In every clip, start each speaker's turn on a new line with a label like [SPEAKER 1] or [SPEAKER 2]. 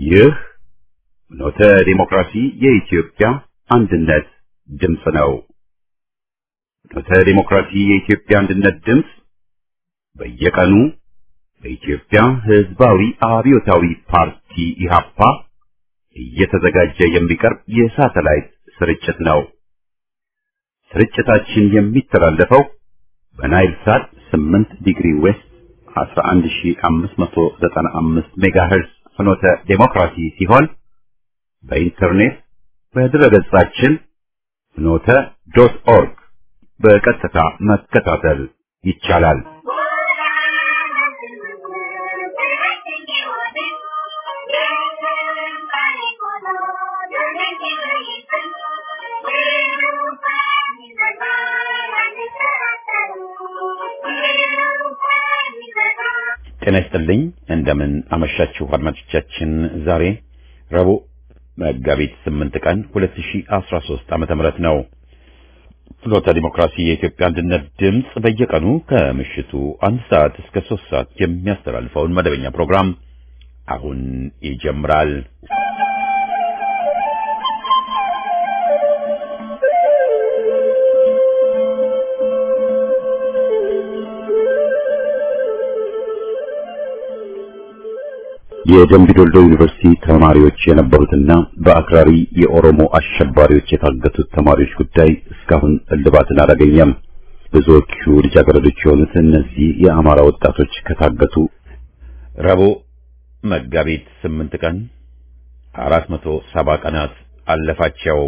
[SPEAKER 1] ይህ ኖተ ዲሞክራሲ የኢትዮጵያ አንድነት ድምፅ ነው። ኖተ ዲሞክራሲ የኢትዮጵያ አንድነት ድምፅ በየቀኑ በኢትዮጵያ ሕዝባዊ አብዮታዊ ፓርቲ ኢህአፓ እየተዘጋጀ የሚቀርብ የሳተላይት ስርጭት ነው። ስርጭታችን የሚተላለፈው በናይል ሳት 8 ዲግሪ ዌስት 11595 ሜጋሄርዝ ፍኖተ ዴሞክራሲ ሲሆን በኢንተርኔት በድረገጻችን ፍኖተ ዶት ኦርግ በቀጥታ መከታተል ይቻላል። ጤና ይስጥልኝ። እንደምን አመሻችሁ አድማጮቻችን። ዛሬ ረቡዕ መጋቢት 8 ቀን 2013 ዓመተ ምህረት ነው። ፍኖተ ዲሞክራሲ የኢትዮጵያ አንድነት ድምፅ በየቀኑ ከምሽቱ አንድ ሰዓት እስከ ሶስት ሰዓት የሚያስተላልፈውን መደበኛ ፕሮግራም አሁን ይጀምራል። የደምቢ ዶልዶ ዩኒቨርሲቲ ተማሪዎች የነበሩትና በአክራሪ የኦሮሞ አሸባሪዎች የታገቱት ተማሪዎች ጉዳይ እስካሁን እልባትን አላገኘም። ብዙዎቹ ልጃገረዶች የሆኑት እነዚህ የአማራ ወጣቶች ከታገቱ ረቡዕ መጋቢት ስምንት ቀን አራት መቶ ሰባ ቀናት አለፋቸው።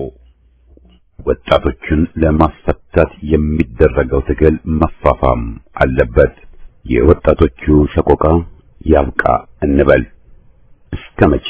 [SPEAKER 1] ወጣቶቹን ለማስፈታት የሚደረገው ትግል መፋፋም አለበት። የወጣቶቹ ሰቆቃ ያብቃ እንበል። እስከ መቼ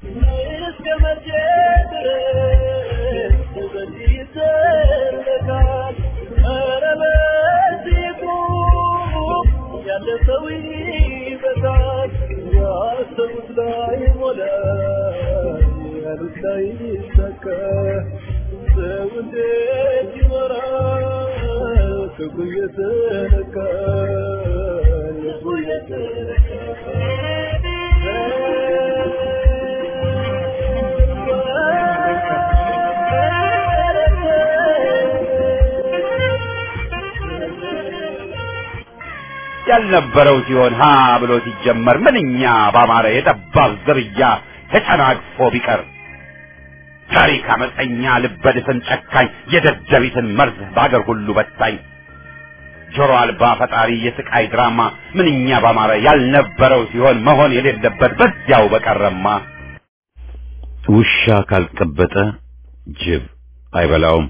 [SPEAKER 1] ያልነበረው ሲሆን ሀ ብሎ ሲጀመር ምንኛ ባማረ የጠባብ ዝርያ ተጨናቅፎ ቢቀር ታሪክ አመፀኛ ልበድፍን ጨካኝ የደደቢትን መርዝ በአገር ሁሉ በታኝ ጆሮ አልባ ፈጣሪ የስቃይ ድራማ ምንኛ ባማረ ያልነበረው ሲሆን መሆን የሌለበት በዚያው በቀረማ ውሻ ካልቀበጠ ጅብ አይበላውም።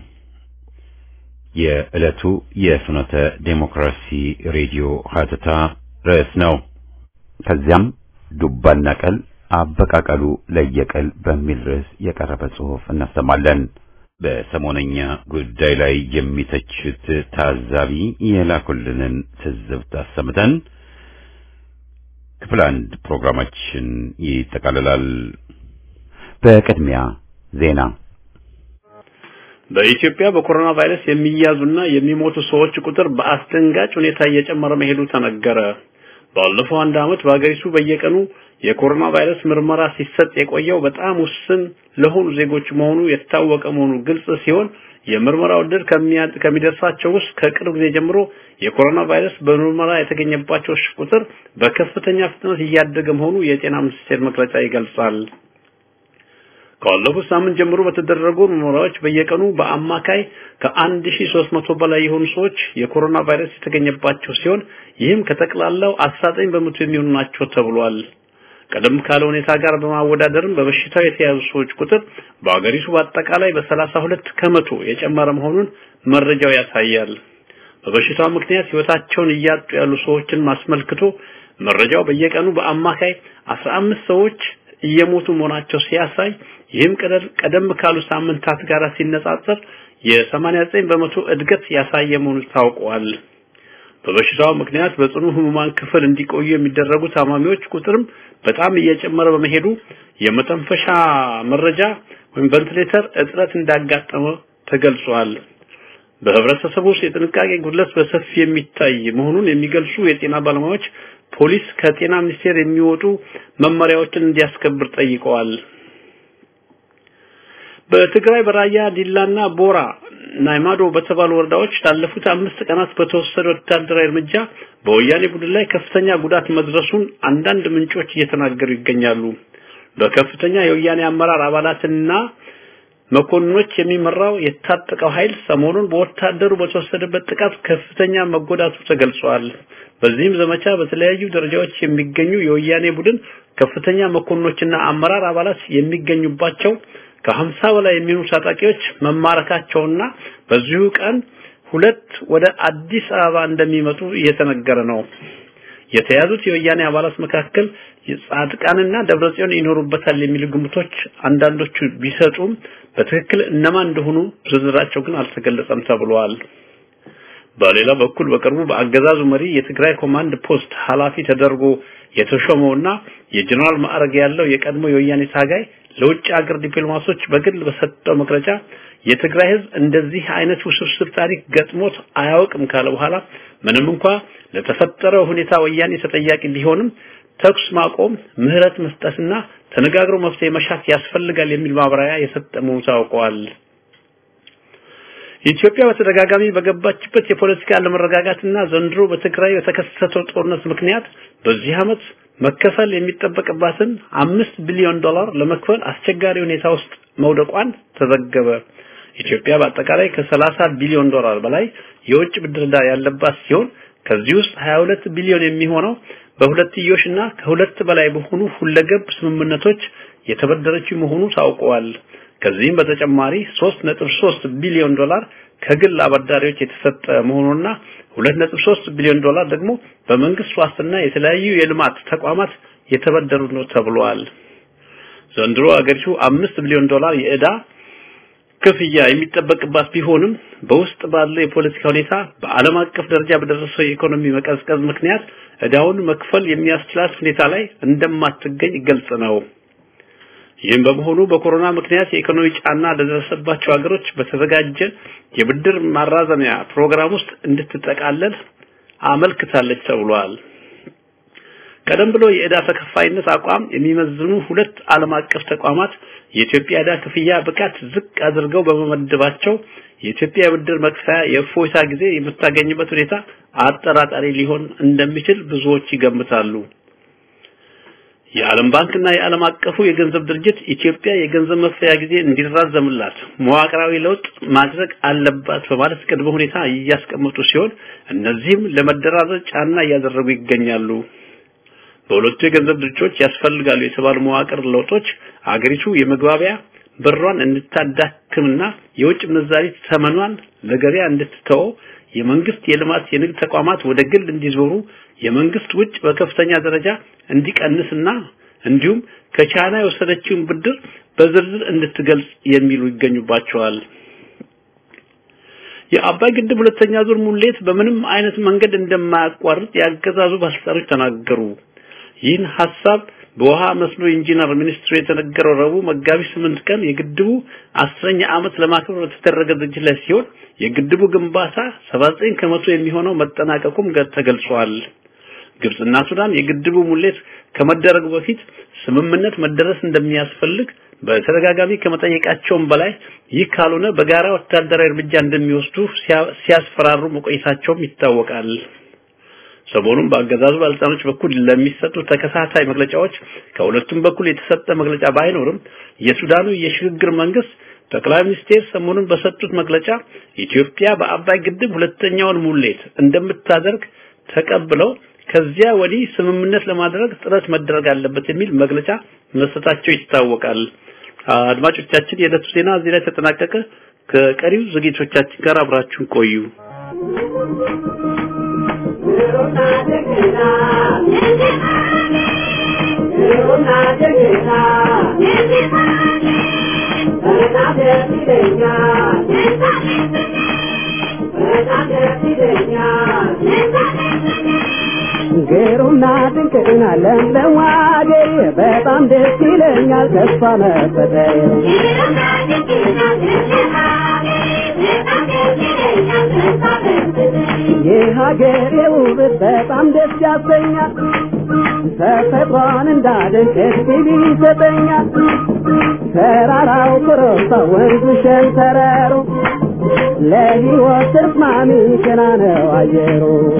[SPEAKER 1] የዕለቱ የፍኖተ ዴሞክራሲ ሬዲዮ ሀተታ ርዕስ ነው። ከዚያም ዱባና ቀል አበቃቀሉ ለየቀል በሚል ርዕስ የቀረበ ጽሑፍ እናሰማለን። በሰሞነኛ ጉዳይ ላይ የሚተቹት ታዛቢ የላኩልንን ትዝብት አሰምተን ክፍል አንድ ፕሮግራማችን ይጠቃልላል። በቅድሚያ ዜና
[SPEAKER 2] በኢትዮጵያ በኮሮና ቫይረስ የሚያዙና የሚሞቱ ሰዎች ቁጥር በአስደንጋጭ ሁኔታ እየጨመረ መሄዱ ተነገረ። ባለፈው አንድ ዓመት በአገሪቱ በየቀኑ የኮሮና ቫይረስ ምርመራ ሲሰጥ የቆየው በጣም ውስን ለሆኑ ዜጎች መሆኑ የታወቀ መሆኑ ግልጽ ሲሆን የምርመራው ዕድል ከሚደርሳቸው ውስጥ ከቅርብ ጊዜ ጀምሮ የኮሮና ቫይረስ በምርመራ የተገኘባቸው ቁጥር በከፍተኛ ፍጥነት እያደገ መሆኑ የጤና ሚኒስቴር መግለጫ ይገልጻል። ካለፉት ሳምንት ጀምሮ በተደረጉ ምርመራዎች በየቀኑ በአማካይ ከ1300 በላይ የሆኑ ሰዎች የኮሮና ቫይረስ የተገኘባቸው ሲሆን ይህም ከጠቅላላው 19 በመቶ የሚሆኑ ናቸው ተብሏል። ቀደም ካለ ሁኔታ ጋር በማወዳደርም በበሽታው የተያዙ ሰዎች ቁጥር በአገሪቱ በአጠቃላይ በ32 ከመቶ የጨመረ መሆኑን መረጃው ያሳያል። በበሽታው ምክንያት ህይወታቸውን እያጡ ያሉ ሰዎችን ማስመልክቶ መረጃው በየቀኑ በአማካይ 15 ሰዎች እየሞቱ መሆናቸው ሲያሳይ ይህም ቀደም ካሉ ሳምንታት ጋር ሲነጻጸር የ89 በመቶ እድገት ያሳየ መሆኑ ታውቋል። በበሽታው ምክንያት በጽኑ ህሙማን ክፍል እንዲቆዩ የሚደረጉ ታማሚዎች ቁጥርም በጣም እየጨመረ በመሄዱ የመተንፈሻ መረጃ ወይም ቬንቲሌተር እጥረት እንዳጋጠመ ተገልጿል። በህብረተሰቡ ውስጥ የጥንቃቄ ጉድለት በሰፊ የሚታይ መሆኑን የሚገልጹ የጤና ባለሙያዎች ፖሊስ ከጤና ሚኒስቴር የሚወጡ መመሪያዎችን እንዲያስከብር ጠይቀዋል። በትግራይ በራያ ዲላና ቦራ ናይማዶ በተባሉ ወረዳዎች ላለፉት አምስት ቀናት በተወሰደ ወታደራዊ እርምጃ በወያኔ ቡድን ላይ ከፍተኛ ጉዳት መድረሱን አንዳንድ ምንጮች እየተናገሩ ይገኛሉ። በከፍተኛ የወያኔ አመራር አባላትና መኮንኖች የሚመራው የታጠቀው ኃይል ሰሞኑን በወታደሩ በተወሰደበት ጥቃት ከፍተኛ መጎዳቱ ተገልጿል። በዚህም ዘመቻ በተለያዩ ደረጃዎች የሚገኙ የወያኔ ቡድን ከፍተኛ መኮንኖችና አመራር አባላት የሚገኙባቸው ከሀምሳ በላይ የሚሆኑ ታጣቂዎች መማረካቸውና በዚሁ ቀን ሁለት ወደ አዲስ አበባ እንደሚመጡ እየተነገረ ነው። የተያዙት የወያኔ አባላት መካከል ጻድቃንና ደብረጽዮን ይኖሩበታል የሚሉ ግምቶች አንዳንዶቹ ቢሰጡም በትክክል እነማን እንደሆኑ ዝርዝራቸው ግን አልተገለጸም ተብሏል። በሌላ በኩል በቅርቡ በአገዛዙ መሪ የትግራይ ኮማንድ ፖስት ኃላፊ ተደርጎ የተሾመውና የጀነራል ማዕረግ ያለው የቀድሞ የወያኔ ታጋይ ለውጭ ሀገር ዲፕሎማቶች በግል በሰጠው መግለጫ የትግራይ ህዝብ እንደዚህ አይነት ውስብስብ ታሪክ ገጥሞት አያውቅም ካለ በኋላ ምንም እንኳ ለተፈጠረው ሁኔታ ወያኔ ተጠያቂ ቢሆንም ተኩስ ማቆም፣ ምህረት መስጠትና ተነጋግሮ መፍትሄ መሻት ያስፈልጋል የሚል ማብራሪያ የሰጠ መሆኑ ታውቋል። ኢትዮጵያ በተደጋጋሚ በገባችበት የፖለቲካ አለመረጋጋትና ዘንድሮ በትግራይ በተከሰተው ጦርነት ምክንያት በዚህ ዓመት መከፈል የሚጠበቅባትን አምስት ቢሊዮን ዶላር ለመክፈል አስቸጋሪ ሁኔታ ውስጥ መውደቋን ተዘገበ። ኢትዮጵያ በአጠቃላይ ከ30 ቢሊዮን ዶላር በላይ የውጭ ብድር ዕዳ ያለባት ሲሆን ከዚህ ውስጥ 22 ቢሊዮን የሚሆነው በሁለትዮሽና ከሁለት በላይ በሆኑ ሁለገብ ስምምነቶች የተበደረችው መሆኑ ታውቀዋል። ከዚህም በተጨማሪ 3.3 ቢሊዮን ዶላር ከግል አበዳሪዎች የተሰጠ መሆኑና 2.3 ቢሊዮን ዶላር ደግሞ በመንግስት ዋስትና የተለያዩ የልማት ተቋማት የተበደሩ ነው ተብሏል። ዘንድሮ አገሪቱ 5 ቢሊዮን ዶላር የዕዳ ክፍያ የሚጠበቅባት ቢሆንም በውስጥ ባለው የፖለቲካ ሁኔታ በዓለም አቀፍ ደረጃ በደረሰው የኢኮኖሚ መቀዝቀዝ ምክንያት ዕዳውን መክፈል የሚያስችላት ሁኔታ ላይ እንደማትገኝ ግልጽ ነው። ይህም በመሆኑ በኮሮና ምክንያት የኢኮኖሚ ጫና ለደረሰባቸው ሀገሮች በተዘጋጀ የብድር ማራዘሚያ ፕሮግራም ውስጥ እንድትጠቃለል አመልክታለች ተብሏል። ቀደም ብሎ የዕዳ ተከፋይነት አቋም የሚመዝኑ ሁለት ዓለም አቀፍ ተቋማት የኢትዮጵያ ዕዳ ክፍያ ብቃት ዝቅ አድርገው በመመደባቸው የኢትዮጵያ የብድር መክፈያ የእፎይታ ጊዜ የምታገኝበት ሁኔታ አጠራጣሪ ሊሆን እንደሚችል ብዙዎች ይገምታሉ። የዓለም ባንክና የዓለም አቀፉ የገንዘብ ድርጅት ኢትዮጵያ የገንዘብ መክፈያ ጊዜ እንዲራዘምላት መዋቅራዊ ለውጥ ማድረግ አለባት በማለት ቅድመ ሁኔታ እያስቀመጡ ሲሆን እነዚህም ለመደራደር ጫና እያደረጉ ይገኛሉ። በሁለቱ የገንዘብ ድርጅቶች ያስፈልጋሉ የተባሉ መዋቅር ለውጦች አገሪቱ የመግባቢያ ብሯን እንድታዳክምና የውጭ ምንዛሪ ተመኗን ለገበያ እንድትተወው የመንግስት የልማት የንግድ ተቋማት ወደ ግል እንዲዞሩ የመንግስት ውጭ በከፍተኛ ደረጃ እንዲቀንስና እንዲሁም ከቻይና የወሰደችውን ብድር በዝርዝር እንድትገልጽ የሚሉ ይገኙባቸዋል። የአባይ ግድብ ሁለተኛ ዙር ሙሌት በምንም አይነት መንገድ እንደማያቋርጥ ያገዛዙ ባለስልጣኖች ተናገሩ። ይህን ሀሳብ በውሃ መስኖ ኢንጂነር ሚኒስትሩ የተነገረው ረቡዕ መጋቢት ስምንት ቀን የግድቡ አስረኛ ዓመት ለማክበር በተደረገ ዝግጅት ላይ ሲሆን የግድቡ ግንባታ 79 ከመቶ የሚሆነው መጠናቀቁም ተገልጿል። ግብጽና ሱዳን የግድቡ ሙሌት ከመደረጉ በፊት ስምምነት መደረስ እንደሚያስፈልግ በተደጋጋሚ ከመጠየቃቸውም በላይ ይህ ካልሆነ በጋራ ወታደራዊ እርምጃ እንደሚወስዱ ሲያስፈራሩ መቆየታቸውም ይታወቃል። ሰሞኑን በአገዛዙ ባለስልጣኖች በኩል ለሚሰጡ ተከታታይ መግለጫዎች ከሁለቱም በኩል የተሰጠ መግለጫ ባይኖርም የሱዳኑ የሽግግር መንግስት ጠቅላይ ሚኒስቴር ሰሞኑን በሰጡት መግለጫ ኢትዮጵያ በአባይ ግድብ ሁለተኛውን ሙሌት እንደምታደርግ ተቀብለው ከዚያ ወዲህ ስምምነት ለማድረግ ጥረት መደረግ አለበት የሚል መግለጫ መስጠታቸው ይታወቃል። አድማጮቻችን፣ የዕለቱ ዜና እዚህ ላይ ተጠናቀቀ። ከቀሪው ዝግጅቶቻችን ጋር አብራችሁን ቆዩ።
[SPEAKER 3] ግሩምና ድንቅና ለምለም አገሬ በጣም ደስ ይለኛል ተስፋ መፈጠሬ የሀገሬ ውበት በጣም ደስ ያሰኛል። ተፈጥሯን እንዳደንቅ እድል ይሰጠኛል። ተራራው ኮረብታ ወንዙ ሸንተረሩ ለሕይወት ተስማሚ ገና ነው አየሩ።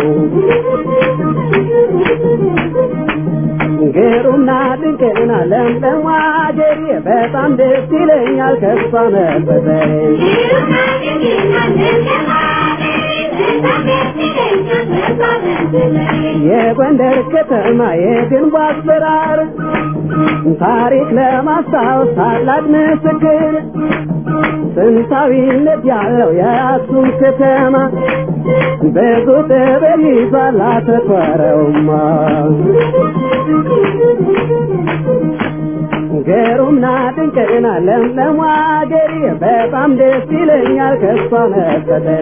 [SPEAKER 3] ግሩምና ድንቅና ለምለም አገሬ በጣም ደስ ይለኛል ከሷ መፈጠሬ የጎንደር ከተማ የግንቡ አሰራር ታሪክ ለማስታወስ ታላቅ ምስክር ጥንታዊነት ያለው የአክሱም ከተማ ብዙ ጥበብ ይዟል አተኮረውማ ግሩምና ድንቅና ለምለም አገሬ በጣም ደስ ይለኛል ከሷ መፈጠሬ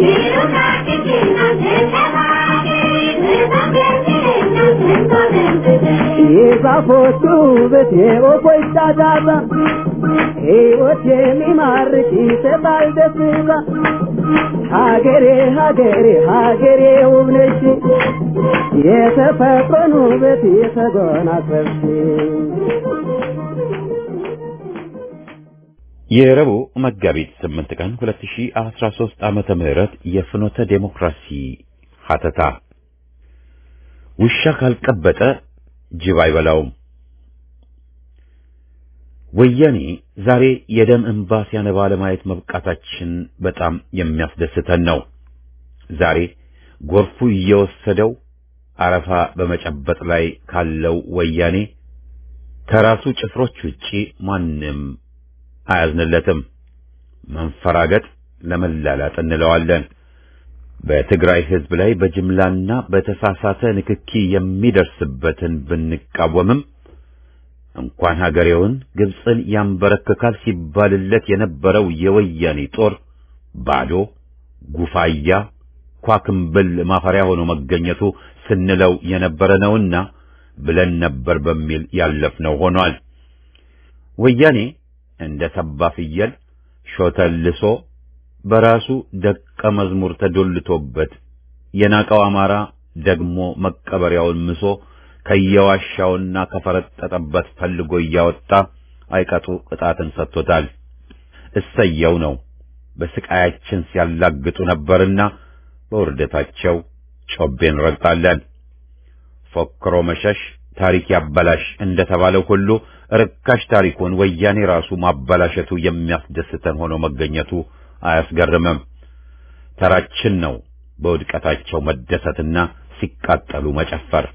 [SPEAKER 3] የዛፎቹ ውበት የወፎች ጫጫታ ሕይወት የሚማርክ ይሰጣል ደስታ ሀገሬ ሀገሬ ሀገሬ ውብ ነሽ የተፈጥሮን ውበት የተጎናጸፍሽ
[SPEAKER 1] የረቡዕ መጋቢት 8 ቀን 2013 ዓመተ ምህረት የፍኖተ ዴሞክራሲ ሀተታ ውሻ ካልቀበጠ ጅብ አይበላውም። ወያኔ ዛሬ የደም እንባ ሲያነባ ለማየት መብቃታችን በጣም የሚያስደስተን ነው። ዛሬ ጎርፉ እየወሰደው አረፋ በመጨበጥ ላይ ካለው ወያኔ ከራሱ ጭፍሮች ውጪ ማንም አያዝንለትም። መንፈራገጥ ለመላላጥ እንለዋለን። በትግራይ ሕዝብ ላይ በጅምላና በተሳሳተ ንክኪ የሚደርስበትን ብንቃወምም እንኳን ሀገሬውን ግብፅን ያንበረክካል ሲባልለት የነበረው የወያኔ ጦር ባዶ ጉፋያ ኳክምብል ማፈሪያ ሆኖ መገኘቱ ስንለው የነበረ ነውና ብለን ነበር በሚል ያለፍነው ሆኗል። ወያኔ እንደ ሰባ ፍየል ሾተልሶ በራሱ ደቀ መዝሙር ተዶልቶበት የናቀው አማራ ደግሞ መቀበሪያውን ምሶ ከየዋሻውና ከፈረጠጠበት ፈልጎ እያወጣ አይቀጡ ቅጣትን ሰጥቶታል። እሰየው ነው። በስቃያችን ሲያላግጡ ነበርና በውርደታቸው ጮቤን ረግጣለን። ፎክሮ መሸሽ ታሪክ ያበላሽ እንደተባለው ሁሉ ርካሽ ታሪኩን ወያኔ ራሱ ማበላሸቱ የሚያስደስተን ሆኖ መገኘቱ አያስገርምም። ተራችን ነው በውድቀታቸው መደሰትና ሲቃጠሉ መጨፈር።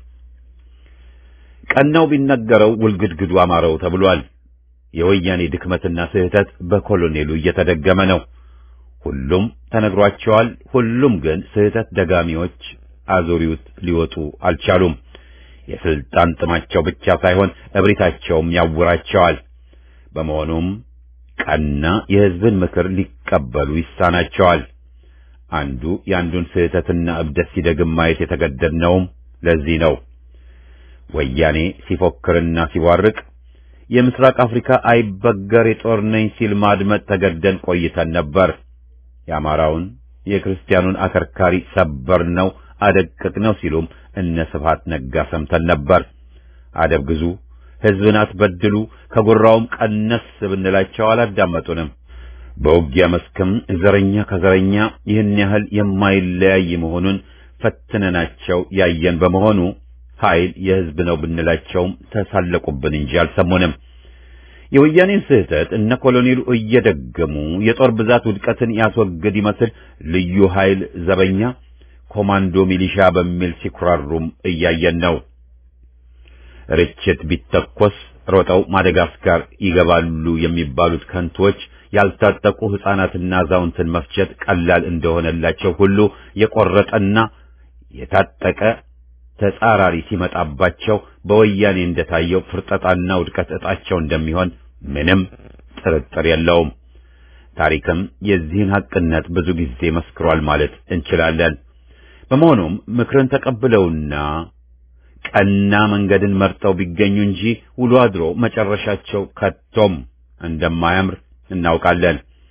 [SPEAKER 1] ቀናው ቢነገረው ውልግድግዱ አማረው ተብሏል። የወያኔ ድክመትና ስህተት በኮሎኔሉ እየተደገመ ነው። ሁሉም ተነግሯቸዋል። ሁሉም ግን ስህተት ደጋሚዎች አዙሪውት ሊወጡ አልቻሉም። የስልጣን ጥማቸው ብቻ ሳይሆን እብሪታቸውም ያውራቸዋል። በመሆኑም ቀና የሕዝብን ምክር ሊቀበሉ ይሳናቸዋል። አንዱ የአንዱን ስህተትና እብደት ሲደግም ማየት የተገደድነውም ለዚህ ነው። ወያኔ ሲፎክርና ሲዋርቅ የምስራቅ አፍሪካ አይበገር የጦር ነኝ ሲል ማድመጥ ተገደን ቆይተን ነበር። የአማራውን የክርስቲያኑን አከርካሪ ሰበር ነው አደቅቅ ነው ሲሉም እነ ስብሐት ነጋ ሰምተን ነበር። አደብ ግዙ፣ ሕዝብን አትበድሉ፣ ከጉራውም ቀነስ ብንላቸው አላዳመጡንም። በውጊያ መስክም ዘረኛ ከዘረኛ ይህን ያህል የማይለያይ መሆኑን ፈትነናቸው ያየን በመሆኑ ኃይል የሕዝብ ነው ብንላቸውም ተሳለቁብን እንጂ አልሰሙንም። የወያኔን ስህተት እነ ኮሎኔሉ እየደገሙ የጦር ብዛት ውድቀትን ያስወግድ ይመስል ልዩ ኃይል ዘበኛ ኮማንዶ ሚሊሻ በሚል ሲኩራሩም እያየን ነው። ርችት ቢተኮስ ሮጠው ማደጋስካር ይገባሉ የሚባሉት ከንቶች ያልታጠቁ ሕፃናትና አዛውንትን መፍጀት ቀላል እንደሆነላቸው ሁሉ የቆረጠና የታጠቀ ተጻራሪ ሲመጣባቸው በወያኔ እንደታየው ፍርጠጣና ውድቀት ዕጣቸው እንደሚሆን ምንም ጥርጥር የለውም። ታሪክም የዚህን ሐቅነት ብዙ ጊዜ መስክሯል ማለት እንችላለን። በመሆኑም ምክርን ተቀብለውና ቀና መንገድን መርጠው ቢገኙ እንጂ ውሎ አድሮ መጨረሻቸው ከቶም እንደማያምር እናውቃለን።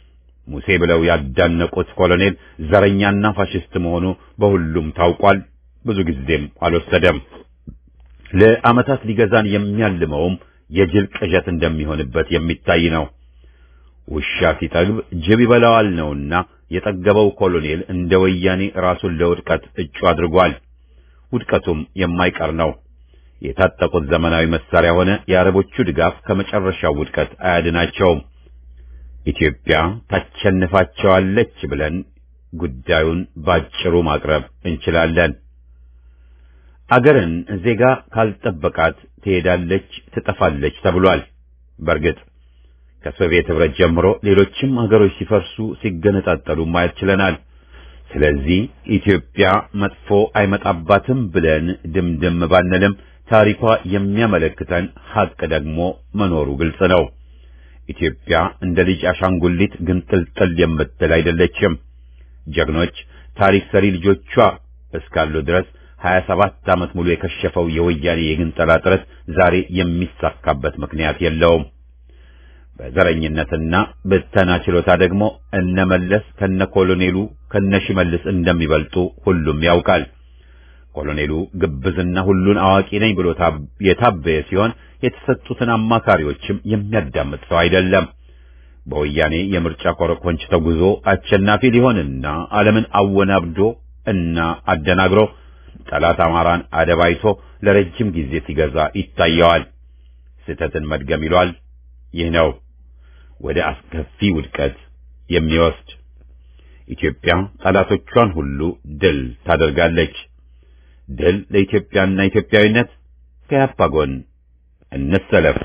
[SPEAKER 1] ሙሴ ብለው ያዳነቁት ኮሎኔል ዘረኛና ፋሽስት መሆኑ በሁሉም ታውቋል። ብዙ ጊዜም አልወሰደም። ለዓመታት ሊገዛን የሚያልመውም የጅል ቅዠት እንደሚሆንበት የሚታይ ነው። ውሻ ሲጠግብ ጅብ ይበላዋል ነውና የጠገበው ኮሎኔል እንደ ወያኔ ራሱን ለውድቀት እጩ አድርጓል። ውድቀቱም የማይቀር ነው። የታጠቁት ዘመናዊ መሳሪያ ሆነ የአረቦቹ ድጋፍ ከመጨረሻው ውድቀት አያድናቸውም። ኢትዮጵያ ታሸንፋቸዋለች ብለን ጉዳዩን ባጭሩ ማቅረብ እንችላለን። አገርን ዜጋ ካልጠበቃት ትሄዳለች፣ ትጠፋለች ተብሏል። በእርግጥ ከሶቪየት ኅብረት ጀምሮ ሌሎችም አገሮች ሲፈርሱ ሲገነጣጠሉ ማየት ችለናል። ስለዚህ ኢትዮጵያ መጥፎ አይመጣባትም ብለን ድምድም ባንልም ታሪኳ የሚያመለክተን ሐቅ ደግሞ መኖሩ ግልጽ ነው። ኢትዮጵያ እንደ ልጅ አሻንጉሊት ግንጥልጥል የምትል አይደለችም። ጀግኖች ታሪክ ሰሪ ልጆቿ እስካሉ ድረስ 27 ዓመት ሙሉ የከሸፈው የወያኔ የግንጠላ ጥረት ዛሬ የሚሳካበት ምክንያት የለውም። በዘረኝነትና ብተና ችሎታ ደግሞ እነመለስ ከነ ኮሎኔሉ ከነ ሽመልስ እንደሚበልጡ ሁሉም ያውቃል። ኮሎኔሉ ግብዝና ሁሉን አዋቂ ነኝ ብሎ የታበየ ሲሆን የተሰጡትን አማካሪዎችም የሚያዳምጥ ሰው አይደለም። በወያኔ የምርጫ ኮረኮንች ተጉዞ አሸናፊ ሊሆንና ዓለምን አወናብዶ እና አደናግሮ ጠላት አማራን አደባይቶ ለረጅም ጊዜ ሲገዛ ይታየዋል። ስህተትን መድገም ይሏል። ይህ ነው ወደ አስከፊ ውድቀት የሚወስድ። ኢትዮጵያ ጠላቶቿን ሁሉ ድል ታደርጋለች። ድል ለኢትዮጵያና ኢትዮጵያዊነት። ከያፓ ጎን እንሰለፍ።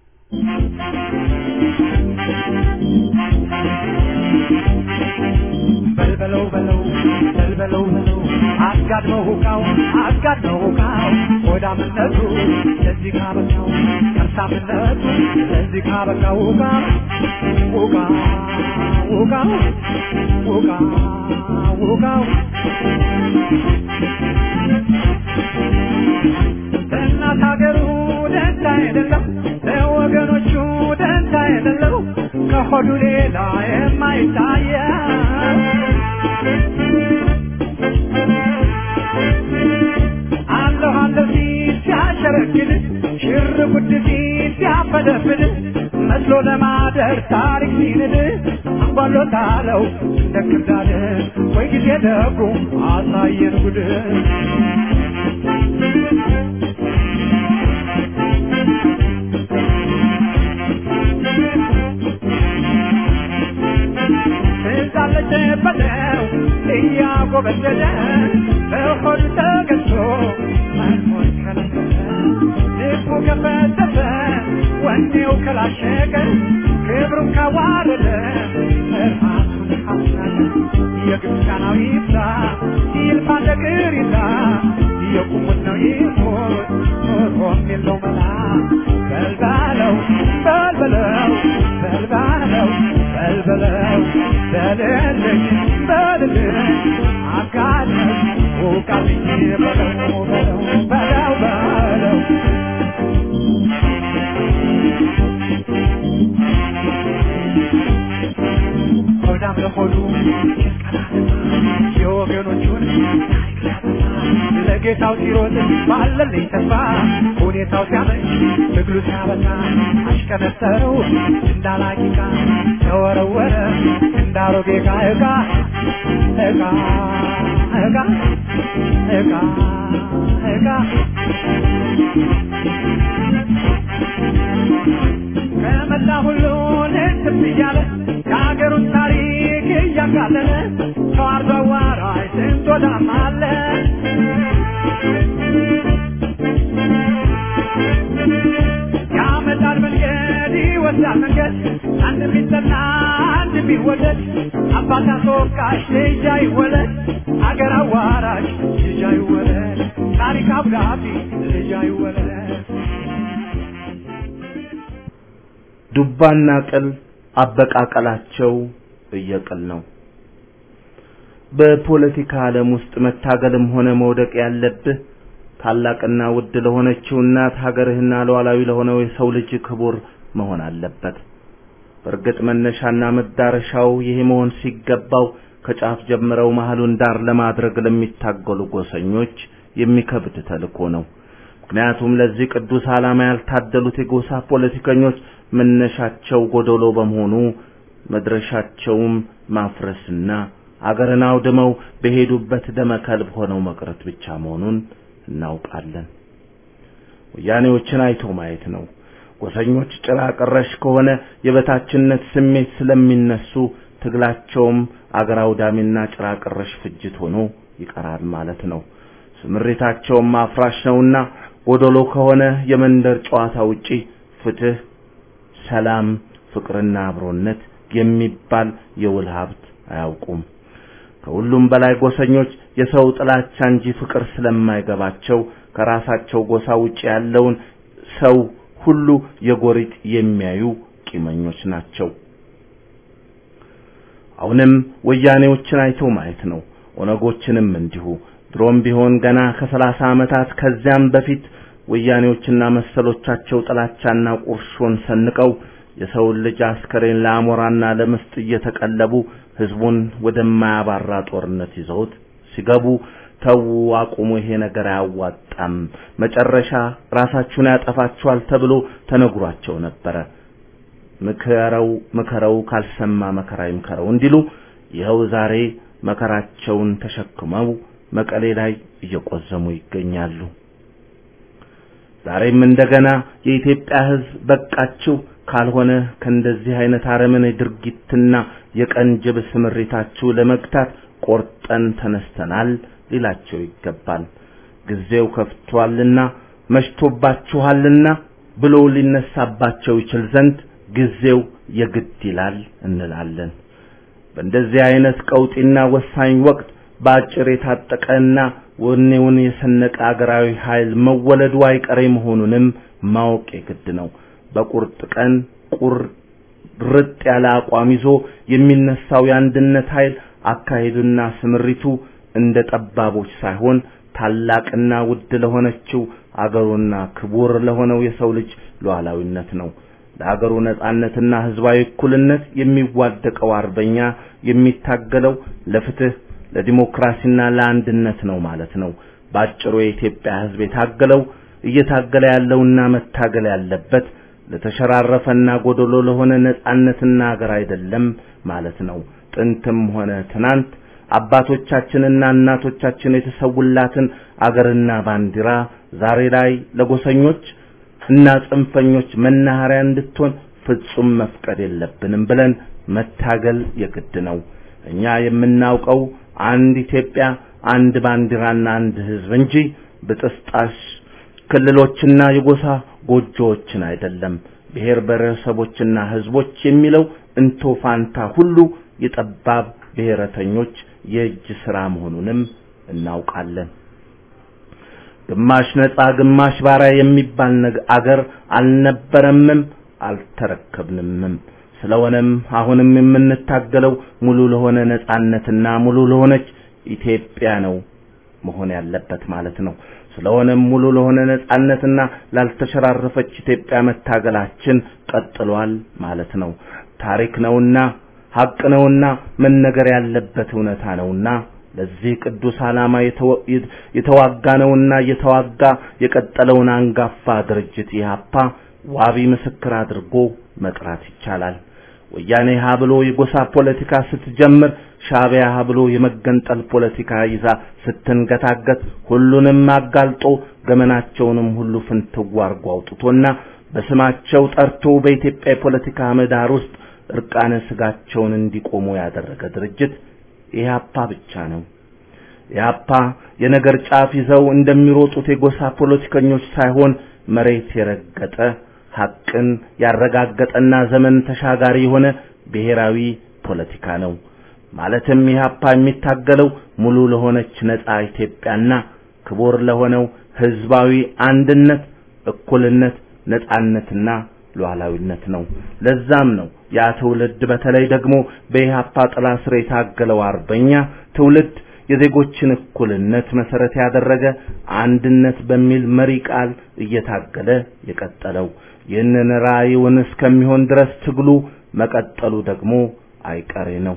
[SPEAKER 4] በልበለው በለው በልበለው በለው አጋድመው ሁካው አጋድመው ሁካው ሆዳምነቱ ለዚህ ካበቃው ከርሳምነቱ ለዚህ ካበቃው ሁካ ሁካ ሁካ ሁካ ሁካው ለእናት ሀገሩ ደንታ የሌለው ለወገኖቹ ደንታ የሌለው ከሆዱ ሌላ የማይታየው አለሁ አለሁ ሲል ሲያሸረግድ ሽር ጉድ ሲል ሲያፈደፍድ መስሎ ለማደር ታሪክ ሲንድ አንጓሎታለው እንደ ክርዳድ ወይ ጊዜ ደጉ አሳየን ጉድ ትዛለች በለው እያጎበደደ በሆዱ ተገዝቶ መኖር ከለከለ ልቡ ከፈተተ ወኔው ከላሸቀ ክብሩን ካዋረደ ራሱን ካስናቀ የግብፃናዊ ይብዛ ይልፋ ነገር ይዛ የቁሙት ነው ይሞት ኖሮም የለው መላ በልባለው በልበለው በልባለው በልበለው በልልኝ በልልኝ አጋለኝ ውቃልኝ በለው በለው በለው በለው ሆዳም ለሆዱ የወገኖቹን ታሪክ ሊያጠፋ ለጌታው ሲሮጥ ባለልኝ ተስፋ ሁኔታው ሲያመች ትግሉ ሲያበቃ አሽቀነጠረው እንዳላቂቃ ተወረወረ እንዳሮጌ ዕቃ ዕቃ ዕቃ ዕቃ ዕቃ ዕቃ ከመላ ሁሉ ልትብ እያለ የሀገሩን ታሪክ እያቃለለ ተዋርዶ አዋራጅ ስንት ወዳም አለ ያመጣል መንገድ ይወስዳል መንገድ አንድ ቢጠና አንድ ቢወደድ አባት አስወቃሽ ልጅ አይወለድ አገር አዋራጅ ልጅ አይወለድ ታሪክ አብዳቢ ልጅ አይወለድ
[SPEAKER 5] ዱባና ቅል አበቃቀላቸው እየቅል ነው። በፖለቲካ ዓለም ውስጥ መታገልም ሆነ መውደቅ ያለብህ ታላቅና ውድ ለሆነችው እናት ሀገርህና ሉዓላዊ ለሆነው የሰው ልጅ ክቡር መሆን አለበት። በእርግጥ መነሻና መዳረሻው ይሄ መሆን ሲገባው ከጫፍ ጀምረው መሃሉን ዳር ለማድረግ ለሚታገሉ ጎሰኞች የሚከብድ ተልእኮ ነው። ምክንያቱም ለዚህ ቅዱስ ዓላማ ያልታደሉት የጎሳ ፖለቲከኞች መነሻቸው ጎደሎ በመሆኑ መድረሻቸውም ማፍረስና አገርን አውድመው በሄዱበት ደመ ከልብ ሆነው መቅረት ብቻ መሆኑን እናውቃለን። ወያኔዎችን አይቶ ማየት ነው። ጎሰኞች ጭራ ቀረሽ ከሆነ የበታችነት ስሜት ስለሚነሱ ትግላቸውም አገር አውዳሚና ጭራ ቀረሽ ፍጅት ሆኖ ይቀራል ማለት ነው። ስምሪታቸውም አፍራሽ ነውና ጎደሎ ከሆነ የመንደር ጨዋታ ውጪ ፍትህ፣ ሰላም፣ ፍቅርና አብሮነት የሚባል የውል ሀብት አያውቁም። ከሁሉም በላይ ጎሰኞች የሰው ጥላቻ እንጂ ፍቅር ስለማይገባቸው ከራሳቸው ጎሳ ውጪ ያለውን ሰው ሁሉ የጎሪጥ የሚያዩ ቂመኞች ናቸው። አሁንም ወያኔዎችን አይቶ ማየት ነው። ኦነጎችንም እንዲሁ። ድሮም ቢሆን ገና ከሰላሳ ዓመታት ከዚያም በፊት ወያኔዎችና መሰሎቻቸው ጥላቻና ቁርሾን ሰንቀው የሰውን ልጅ አስከሬን ለአሞራና ለምስጥ እየተቀለቡ ህዝቡን ወደማያባራ ጦርነት ይዘውት ሲገቡ ተዉ፣ አቁሙ፣ ይሄ ነገር አያዋጣም፣ መጨረሻ ራሳችሁን ያጠፋችኋል ተብሎ ተነግሯቸው ነበረ። ምከረው ምከረው ካልሰማ መከራ ይምከረው እንዲሉ ይኸው ዛሬ መከራቸውን ተሸክመው መቀሌ ላይ እየቆዘሙ ይገኛሉ። ዛሬም እንደገና የኢትዮጵያ ህዝብ በቃችሁ ካልሆነ ከእንደዚህ አይነት አረመኔ ድርጊትና የቀንጅብ ስምሪታችሁ ለመግታት ቆርጠን ተነስተናል ሊላቸው ይገባል። ጊዜው ከፍቷልና መሽቶባችኋልና ብሎ ሊነሳባቸው ይችል ዘንድ ጊዜው የግድ ይላል እንላለን። በእንደዚህ አይነት ቀውጢና ወሳኝ ወቅት በአጭር የታጠቀና ወኔውን የሰነቀ አገራዊ ኃይል መወለዱ አይቀሬ መሆኑንም ማወቅ የግድ ነው። በቁርጥ ቀን ቁርጥ ያለ አቋም ይዞ የሚነሳው የአንድነት ኃይል አካሄዱና ስምሪቱ እንደ ጠባቦች ሳይሆን ታላቅና ውድ ለሆነችው አገሩና ክቡር ለሆነው የሰው ልጅ ሉዓላዊነት ነው። ለአገሩ ነጻነትና ህዝባዊ እኩልነት የሚዋደቀው አርበኛ የሚታገለው ለፍትህ፣ ለዲሞክራሲና ለአንድነት ነው ማለት ነው። ባጭሩ የኢትዮጵያ ህዝብ የታገለው እየታገለ ያለውና መታገል ያለበት ለተሸራረፈና ጎደሎ ለሆነ ነጻነትና አገር አይደለም ማለት ነው። ጥንትም ሆነ ትናንት አባቶቻችንና እናቶቻችን የተሰውላትን አገርና ባንዲራ ዛሬ ላይ ለጎሰኞች እና ጽንፈኞች መናኸሪያ እንድትሆን ፍጹም መፍቀድ የለብንም ብለን መታገል የግድ ነው። እኛ የምናውቀው አንድ ኢትዮጵያ፣ አንድ ባንዲራና አንድ ህዝብ እንጂ ብጥስጣሽ ክልሎችና የጎሳ ጎጆዎችን አይደለም። ብሔር ብሔረሰቦችና ህዝቦች የሚለው እንቶ ፋንታ ሁሉ የጠባብ ብሔረተኞች የእጅ ሥራ መሆኑንም እናውቃለን። ግማሽ ነጻ ግማሽ ባሪያ የሚባል አገር አልነበረምም አልተረከብንምም። ስለሆነም አሁንም የምንታገለው ሙሉ ለሆነ ነጻነትና ሙሉ ለሆነች ኢትዮጵያ ነው መሆን ያለበት ማለት ነው። ስለሆነም ሙሉ ለሆነ ነጻነትና ላልተሸራረፈች ኢትዮጵያ መታገላችን ቀጥሏል ማለት ነው። ታሪክ ነውና ሀቅ ነውና መነገር ያለበት እውነታ ነውና ለዚህ ቅዱስ ዓላማ የተዋጋ ነውና እየተዋጋ የቀጠለውን አንጋፋ ድርጅት ኢህአፓ ዋቢ ምስክር አድርጎ መጥራት ይቻላል። ወያኔ ሀ ብሎ የጎሳ ፖለቲካ ስትጀምር ሻዕቢያ ሀ ብሎ የመገንጠል ፖለቲካ ይዛ ስትንገታገት ሁሉንም አጋልጦ ገመናቸውንም ሁሉ ፍንትው አርጎ አውጥቶና በስማቸው ጠርቶ በኢትዮጵያ የፖለቲካ ምህዳር ውስጥ እርቃነ ስጋቸውን እንዲቆሙ ያደረገ ድርጅት ኢህአፓ ብቻ ነው። ኢህአፓ የነገር ጫፍ ይዘው እንደሚሮጡት የጎሳ ፖለቲከኞች ሳይሆን መሬት የረገጠ ሐቅን ያረጋገጠና ዘመን ተሻጋሪ የሆነ ብሔራዊ ፖለቲካ ነው። ማለትም ኢህአፓ የሚታገለው ሙሉ ለሆነች ነጻ ኢትዮጵያና ክቡር ለሆነው ህዝባዊ አንድነት፣ እኩልነት፣ ነጻነትና ሉዓላዊነት ነው። ለዛም ነው ያ ትውልድ በተለይ ደግሞ በኢህአፓ ጥላ ስር የታገለው አርበኛ ትውልድ የዜጎችን እኩልነት መሰረት ያደረገ አንድነት በሚል መሪ ቃል እየታገለ የቀጠለው ይህንን ራእዩን እስከሚሆን ድረስ ትግሉ መቀጠሉ ደግሞ አይቀሬ ነው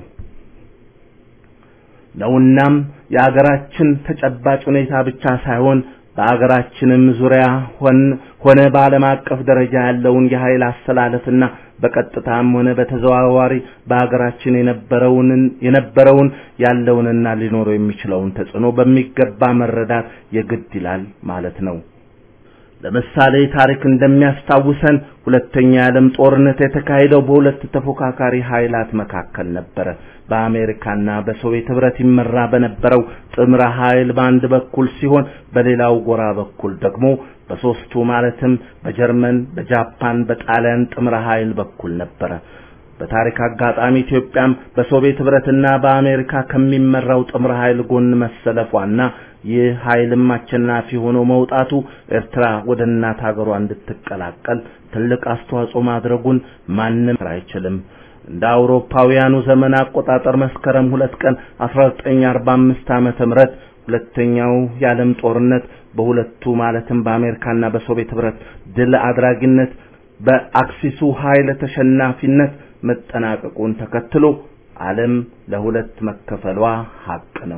[SPEAKER 5] ነውናም የአገራችን ተጨባጭ ሁኔታ ብቻ ሳይሆን በአገራችንም ዙሪያ ሆነ በዓለም አቀፍ ደረጃ ያለውን የኃይል አስተላለፍና በቀጥታም ሆነ በተዘዋዋሪ በአገራችን የነበረውን የነበረውን ያለውንና ሊኖረው የሚችለውን ተጽዕኖ በሚገባ መረዳት የግድ ይላል ማለት ነው። ለምሳሌ ታሪክ እንደሚያስታውሰን ሁለተኛ የዓለም ጦርነት የተካሄደው በሁለት ተፎካካሪ ኃይላት መካከል ነበረ። በአሜሪካና በሶቪየት ህብረት ይመራ በነበረው ጥምረ ኃይል በአንድ በኩል ሲሆን በሌላው ጎራ በኩል ደግሞ በሶስቱ ማለትም በጀርመን፣ በጃፓን፣ በጣሊያን ጥምረ ኃይል በኩል ነበረ። በታሪክ አጋጣሚ ኢትዮጵያም በሶቪየት ህብረትና በአሜሪካ ከሚመራው ጥምረ ኃይል ጎን መሰለፏና ይህ ኃይልም አሸናፊ ሆኖ መውጣቱ ኤርትራ ወደ እናት ሀገሯ እንድትቀላቀል ትልቅ አስተዋጽኦ ማድረጉን ማንም አይችልም። እንደ አውሮፓውያኑ ዘመን አቆጣጠር መስከረም ሁለት ቀን 1945 ዓመተ ምህረት ሁለተኛው የዓለም ጦርነት በሁለቱ ማለትም በአሜሪካና በሶቪየት ህብረት ድል አድራጊነት በአክሲሱ ኃይል ተሸናፊነት መጠናቀቁን ተከትሎ ዓለም ለሁለት መከፈሏ ሀቅ ነው።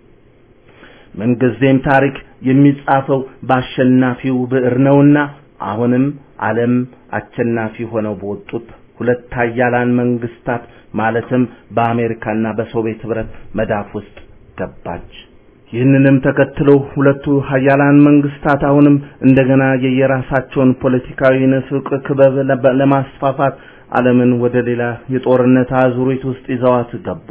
[SPEAKER 5] ምንጊዜም ታሪክ የሚጻፈው በአሸናፊው ብዕር ነውና አሁንም ዓለም አሸናፊ ሆነው በወጡት ሁለት ኃያላን መንግስታት ማለትም በአሜሪካና በሶቪየት ህብረት መዳፍ ውስጥ ገባች። ይህንንም ተከትሎ ሁለቱ ኃያላን መንግስታት አሁንም እንደገና የየራሳቸውን ፖለቲካዊ ንፍቅ ክበብ ለማስፋፋት ዓለምን ወደ ሌላ የጦርነት አዙሪት ውስጥ ይዘዋት ገቡ።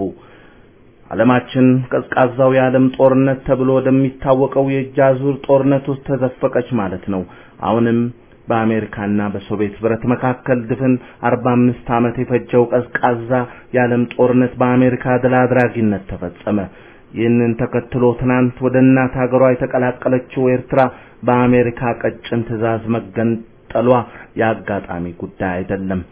[SPEAKER 5] ዓለማችን ቀዝቃዛው የዓለም ጦርነት ተብሎ ወደሚታወቀው የእጅ አዙር ጦርነት ውስጥ ተዘፈቀች ማለት ነው። አሁንም በአሜሪካና በሶቪየት ህብረት መካከል ድፍን 45 ዓመት የፈጀው ቀዝቃዛ የዓለም ጦርነት በአሜሪካ ድል አድራጊነት ተፈጸመ። ይህንን ተከትሎ ትናንት ወደ እናት ሀገሯ የተቀላቀለችው ኤርትራ በአሜሪካ ቀጭን ትዕዛዝ መገንጠሏ የአጋጣሚ ጉዳይ አይደለም።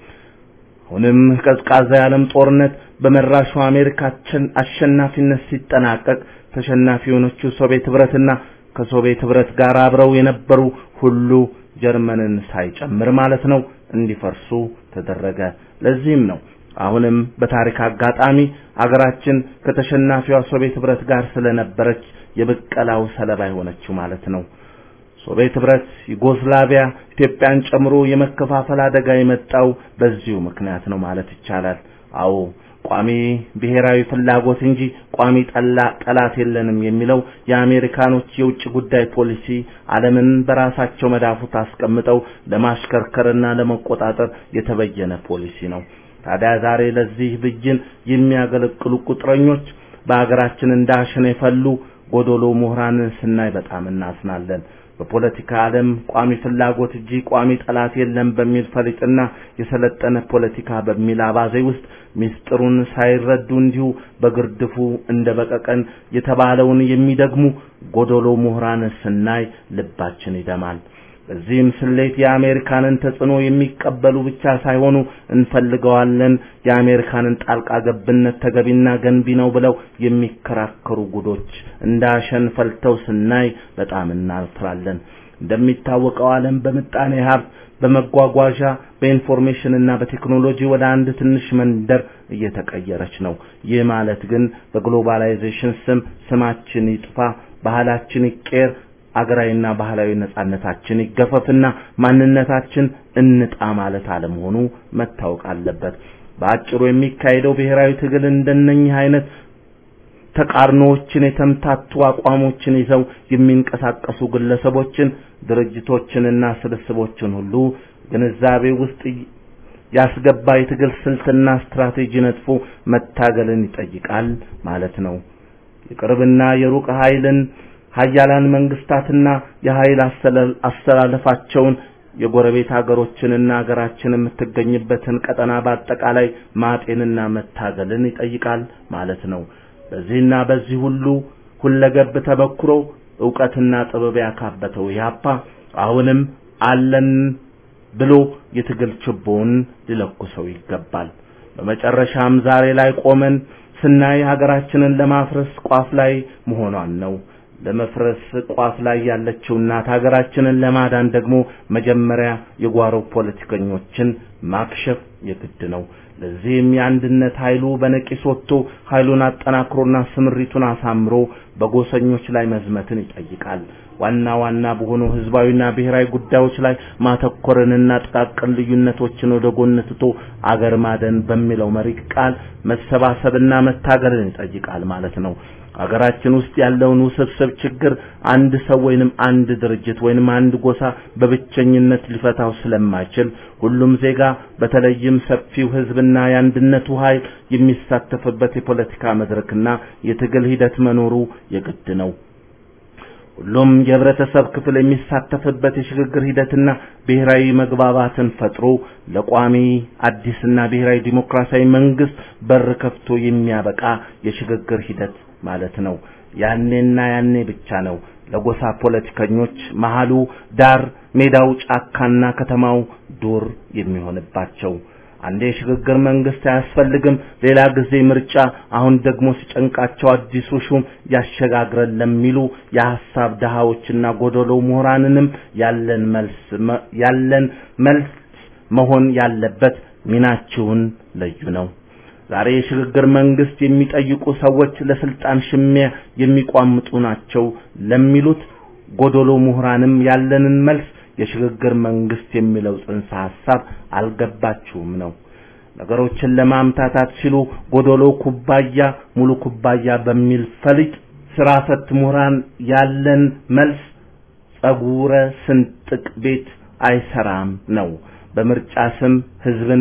[SPEAKER 5] አሁንም ቀዝቃዛ የዓለም ጦርነት በመራሹ አሜሪካችን አሸናፊነት ሲጠናቀቅ ተሸናፊ የሆነችው ሶቪየት ህብረትና ከሶቪየት ህብረት ጋር አብረው የነበሩ ሁሉ ጀርመንን ሳይጨምር ማለት ነው እንዲፈርሱ ተደረገ። ለዚህም ነው አሁንም በታሪክ አጋጣሚ አገራችን ከተሸናፊዋ ሶቪየት ህብረት ጋር ስለነበረች የብቀላው ሰለባ የሆነችው ማለት ነው። ሶቪየት ህብረት፣ ዩጎስላቪያ፣ ኢትዮጵያን ጨምሮ የመከፋፈል አደጋ የመጣው በዚሁ ምክንያት ነው ማለት ይቻላል። አዎ ቋሚ ብሔራዊ ፍላጎት እንጂ ቋሚ ጠላ ጠላት የለንም የሚለው የአሜሪካኖች የውጭ ጉዳይ ፖሊሲ ዓለምን በራሳቸው መዳፉት አስቀምጠው ለማሽከርከርና ለመቆጣጠር የተበየነ ፖሊሲ ነው። ታዲያ ዛሬ ለዚህ ብይን የሚያገለግሉ ቁጥረኞች በአገራችን እንዳሸን የፈሉ ጎዶሎ ምሁራንን ስናይ በጣም እናዝናለን። በፖለቲካ ዓለም ቋሚ ፍላጎት እንጂ ቋሚ ጠላት የለም በሚል ፈሊጥና የሰለጠነ ፖለቲካ በሚል አባዜ ውስጥ ሚስጥሩን ሳይረዱ እንዲሁ በግርድፉ እንደ በቀቀን የተባለውን የሚደግሙ ጎዶሎ ምሁራን ስናይ ልባችን ይደማል። በዚህም ስሌት የአሜሪካንን ተጽዕኖ የሚቀበሉ ብቻ ሳይሆኑ እንፈልገዋለን፣ የአሜሪካንን ጣልቃ ገብነት ተገቢና ገንቢ ነው ብለው የሚከራከሩ ጉዶች እንዳሸን ፈልተው ስናይ በጣም እናፍራለን። እንደሚታወቀው ዓለም በምጣኔ ሀብት፣ በመጓጓዣ፣ በኢንፎርሜሽን እና በቴክኖሎጂ ወደ አንድ ትንሽ መንደር እየተቀየረች ነው። ይህ ማለት ግን በግሎባላይዜሽን ስም ስማችን ይጥፋ፣ ባህላችን ይቀየር አገራዊና ባህላዊ ነጻነታችን ይገፈፍና ማንነታችን እንጣ ማለት አለመሆኑ መታወቅ አለበት። በአጭሩ የሚካሄደው ብሔራዊ ትግል እንደነኚህ አይነት ተቃርኖዎችን የተምታቱ አቋሞችን ይዘው የሚንቀሳቀሱ ግለሰቦችን፣ ድርጅቶችንና ስብስቦችን ሁሉ ግንዛቤ ውስጥ ያስገባ የትግል ስልትና ስትራቴጂ ነጥፎ መታገልን ይጠይቃል ማለት ነው። የቅርብና የሩቅ ኃይልን ሀያላን መንግስታትና የኃይል አስተላለፋቸውን የጎረቤት ሀገሮችንና ሀገራችን የምትገኝበትን ቀጠና በአጠቃላይ ማጤንና መታገልን ይጠይቃል ማለት ነው። በዚህና በዚህ ሁሉ ሁለገብ ተበክሮ ዕውቀትና ጥበብ ያካበተው ኢህአፓ አሁንም አለን ብሎ የትግል ችቦውን ሊለኩሰው ይገባል። በመጨረሻም ዛሬ ላይ ቆመን ስናይ ሀገራችንን ለማፍረስ ቋፍ ላይ መሆኗን ነው። ለመፍረስ ቋፍ ላይ ያለችው እናት ሀገራችንን ለማዳን ደግሞ መጀመሪያ የጓሮ ፖለቲከኞችን ማክሸፍ የግድ ነው። ለዚህም የአንድነት ኃይሉ በነቂስ ወጥቶ ኃይሉን አጠናክሮና ስምሪቱን አሳምሮ በጎሰኞች ላይ መዝመትን ይጠይቃል። ዋና ዋና በሆኑ ህዝባዊና ብሔራዊ ጉዳዮች ላይ ማተኮርንና ጥቃቅን ልዩነቶችን ወደ ጎን ትቶ አገር ማደን በሚለው መሪ ቃል መሰባሰብና መታገልን ይጠይቃል ማለት ነው። ሀገራችን ውስጥ ያለውን ውስብስብ ችግር አንድ ሰው ወይንም አንድ ድርጅት ወይንም አንድ ጎሳ በብቸኝነት ሊፈታው ስለማይችል ሁሉም ዜጋ በተለይም ሰፊው ህዝብና የአንድነቱ ኃይል የሚሳተፍበት የፖለቲካ መድረክና የትግል ሂደት መኖሩ የግድ ነው። ሁሉም የህብረተሰብ ክፍል የሚሳተፍበት የሽግግር ሂደትና ብሔራዊ መግባባትን ፈጥሮ ለቋሚ አዲስና ብሔራዊ ዲሞክራሲያዊ መንግስት በር ከፍቶ የሚያበቃ የሽግግር ሂደት ማለት ነው። ያኔና ያኔ ብቻ ነው ለጎሳ ፖለቲከኞች መሃሉ ዳር፣ ሜዳው ጫካና ከተማው ዱር የሚሆንባቸው። አንዴ የሽግግር መንግስት አያስፈልግም፣ ሌላ ጊዜ ምርጫ፣ አሁን ደግሞ ሲጨንቃቸው አዲሱ ሹም ያሸጋግረን ለሚሉ የሐሳብ ድሃዎችና ጎደሎ ምሁራንንም ያለን መልስ ያለን መልስ መሆን ያለበት ሚናችሁን ለዩ ነው። ዛሬ የሽግግር መንግስት የሚጠይቁ ሰዎች ለስልጣን ሽሚያ የሚቋምጡ ናቸው ለሚሉት ጎደሎ ምሁራንም ያለንን መልስ የሽግግር መንግስት የሚለው ጽንሰ ሐሳብ አልገባችሁም ነው። ነገሮችን ለማምታታት ሲሉ ጎደሎ ኩባያ ሙሉ ኩባያ በሚል ፈሊጥ ስራ ፈት ምሁራን ያለን መልስ ጸጉረ ስንጥቅ ቤት አይሰራም ነው። በምርጫ ስም ህዝብን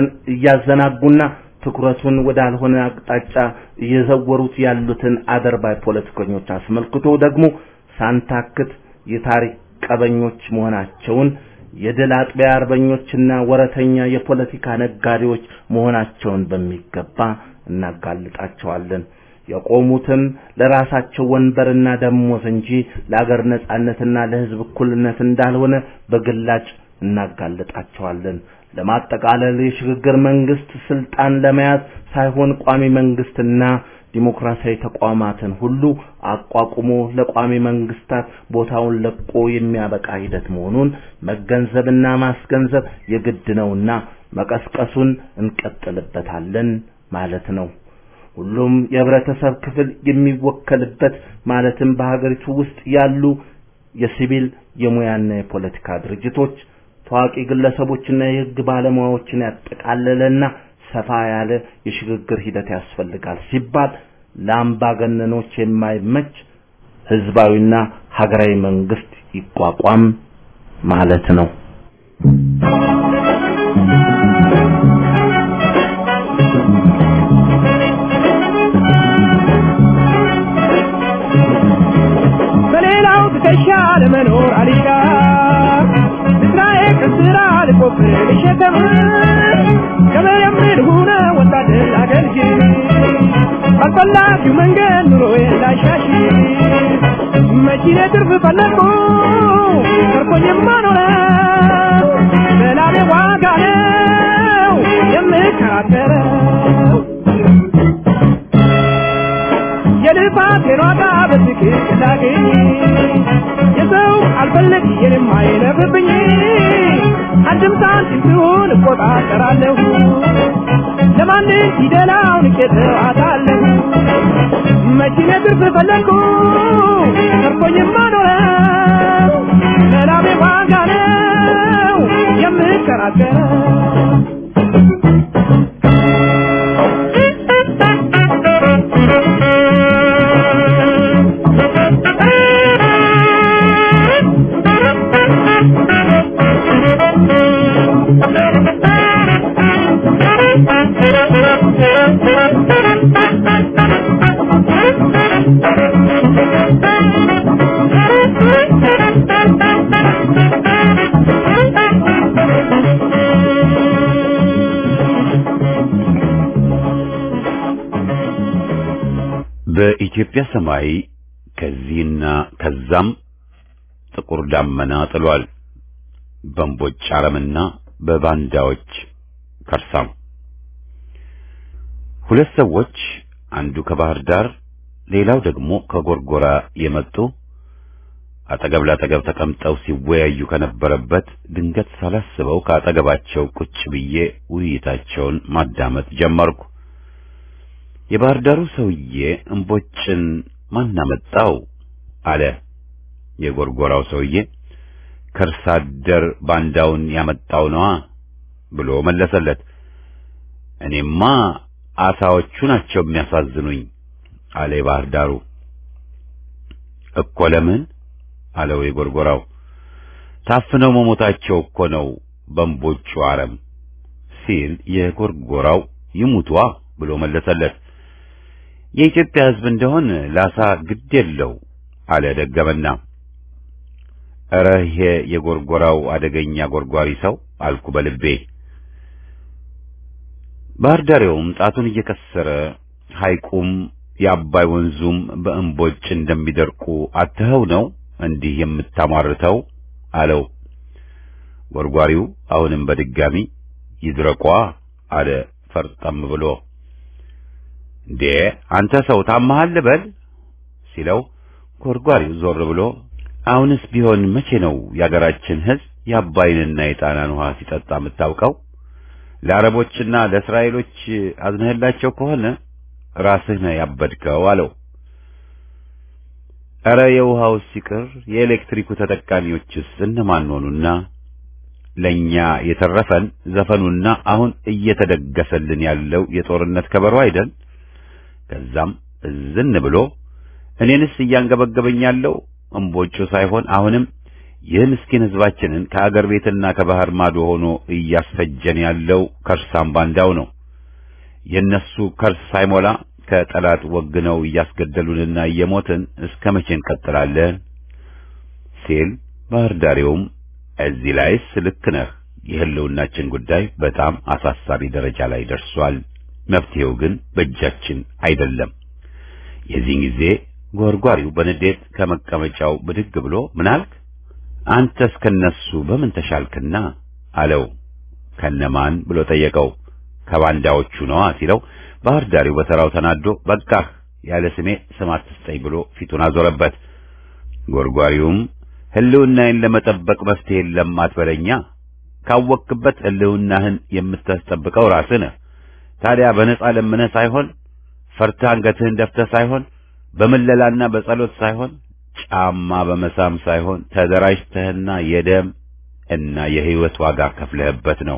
[SPEAKER 5] እያዘናጉና ትኩረቱን ወዳልሆነ አቅጣጫ እየዘወሩት ያሉትን አደርባይ ፖለቲከኞች አስመልክቶ ደግሞ ሳንታክት የታሪክ ቀበኞች መሆናቸውን የድል አጥቢያ አርበኞችና ወረተኛ የፖለቲካ ነጋዴዎች መሆናቸውን በሚገባ እናጋልጣቸዋለን። የቆሙትም ለራሳቸው ወንበርና ደሞዝ እንጂ ለአገር ነጻነትና ለህዝብ እኩልነት እንዳልሆነ በግላጭ እናጋልጣቸዋለን። ለማጠቃለል የሽግግር መንግስት ስልጣን ለመያዝ ሳይሆን ቋሚ መንግስትና ዲሞክራሲያዊ ተቋማትን ሁሉ አቋቁሞ ለቋሚ መንግስታት ቦታውን ለቆ የሚያበቃ ሂደት መሆኑን መገንዘብና ማስገንዘብ የግድ ነውና መቀስቀሱን እንቀጥልበታለን ማለት ነው። ሁሉም የህብረተሰብ ክፍል የሚወከልበት ማለትም በሀገሪቱ ውስጥ ያሉ የሲቪል የሙያና የፖለቲካ ድርጅቶች ታዋቂ ግለሰቦችና የህግ ባለሙያዎችን ያጠቃለለና ሰፋ ያለ የሽግግር ሂደት ያስፈልጋል ሲባል ለአምባገነኖች የማይመች ህዝባዊና ሀገራዊ መንግስት ይቋቋም ማለት ነው።
[SPEAKER 4] በሌላው ትከሻ ለመኖር አልሻ ስራዬ ከስራ ልቆፍር ልሸከም ገበሬም ልሁነ ወታደር አገልግል ባልፈላጊው መንገድ ኑሮዬ ላሻሽ መኪኔ ትርፍ ፈለግኩ ተርፎኝማ ኖረው በላቤ ዋጋ ነው የምከራከረው የልፋቴን ዋጋ በትክክል ላገኝ የሰው አልፈለግ የኔም አይለፍብኝ አንድም ሳንቲም ሲሆን እቆጣጠራለሁ ለማንም ፊደላውን እቄተዋታለሁ መኪኔ ትርፍ ፈለግኩ ተርፎኝማ ኖረው ለላቤ ዋጋ ነው የምከራከረው
[SPEAKER 1] በኢትዮጵያ ሰማይ ከዚህና ከዛም ጥቁር ዳመና ጥሏል። በእምቦጭ አረምና በባንዳዎች ከርሳም ሁለት ሰዎች አንዱ ከባህር ዳር ሌላው ደግሞ ከጎርጎራ የመጡ አጠገብ ላጠገብ ተቀምጠው ሲወያዩ ከነበረበት ድንገት ሳላስበው ከአጠገባቸው ቁጭ ብዬ ውይይታቸውን ማዳመጥ ጀመርኩ። የባህር ዳሩ ሰውዬ እምቦጭን ማን አመጣው አለ። የጎርጎራው ሰውዬ ከርሳ አደር ባንዳውን ያመጣው ነዋ ብሎ መለሰለት። እኔማ አሳዎቹ ናቸው የሚያሳዝኑኝ አለ የባህር ዳሩ። እኮ ለምን አለው የጎርጎራው። ታፍነው መሞታቸው እኮ ነው በእምቦጩ አረም ሲል የጎርጎራው ይሙቷ ብሎ መለሰለት። የኢትዮጵያ ሕዝብ እንደሆን ላሳ ግድ የለው አለ ደገመና። እረ ይሄ የጎርጎራው አደገኛ ጎርጓሪ ሰው አልኩ በልቤ። ባህር ዳሬውም ጣቱን እየከሰረ ሐይቁም የአባይ ወንዙም በእምቦጭ እንደሚደርቁ አትኸው ነው እንዲህ የምታሟርተው አለው። ጎርጓሪው አሁንም በድጋሚ ይድረቋ አለ ፈርጠም ብሎ። እንዴ አንተ ሰው ታመሃል በል ሲለው ጎርጓሪው ዞር ብሎ አሁንስ ቢሆን መቼ ነው የአገራችን ሕዝብ የአባይንና የጣናን ውሃ ሲጠጣ የምታውቀው? ለአረቦችና ለእስራኤሎች አዝነህላቸው ከሆነ ራስህ ነህ ያበድከው አለው። ኧረ የውሃው ሲቅር የኤሌክትሪኩ ተጠቃሚዎችስ እነማን ሆኑና ለኛ የተረፈን ዘፈኑና አሁን እየተደገሰልን ያለው የጦርነት ከበሮ አይደል? ከዛም እዝን ብሎ እኔንስ እያንገበገበኝ ያለው እምቦጩ ሳይሆን አሁንም ይህ ምስኪን ሕዝባችንን ከአገር ቤትና ከባህር ማዶ ሆኖ እያስፈጀን ያለው ከርሳም ባንዳው ነው። የነሱ ከርስ ሳይሞላ ከጠላት ወግነው እያስገደሉንና እየሞትን እስከ መቼ እንቀጥላለን? ሲል ባህር ዳሬውም እዚህ ላይስ ልክ ነህ፣ የህልውናችን ጉዳይ በጣም አሳሳቢ ደረጃ ላይ ደርሷል። መፍትሄው ግን በእጃችን አይደለም። የዚህን ጊዜ ጎርጓሪው በንዴት ከመቀመጫው ብድግ ብሎ ምን አልክ? አንተስ ከነሱ በምን ተሻልክና አለው። ከነማን ብሎ ጠየቀው። ከባንዳዎቹ ነዋ ሲለው ባህር ዳሪው በተራው ተናዶ በቃህ ያለ ስሜ ስም አትስጠኝ ብሎ ፊቱን አዞረበት። ጎርጓሪውም ህልውናህን ለመጠበቅ መፍትሄ የለም አትበለኛ። ካወቅክበት ህልውናህን የምታስጠብቀው ራስህ ነህ። ታዲያ በነጻ ለምነህ ሳይሆን ፈርተህ አንገትህን ደፍተህ ሳይሆን በምለላና በጸሎት ሳይሆን ጫማ በመሳም ሳይሆን ተደራጅተህና የደም እና የህይወት ዋጋ ከፍለህበት ነው።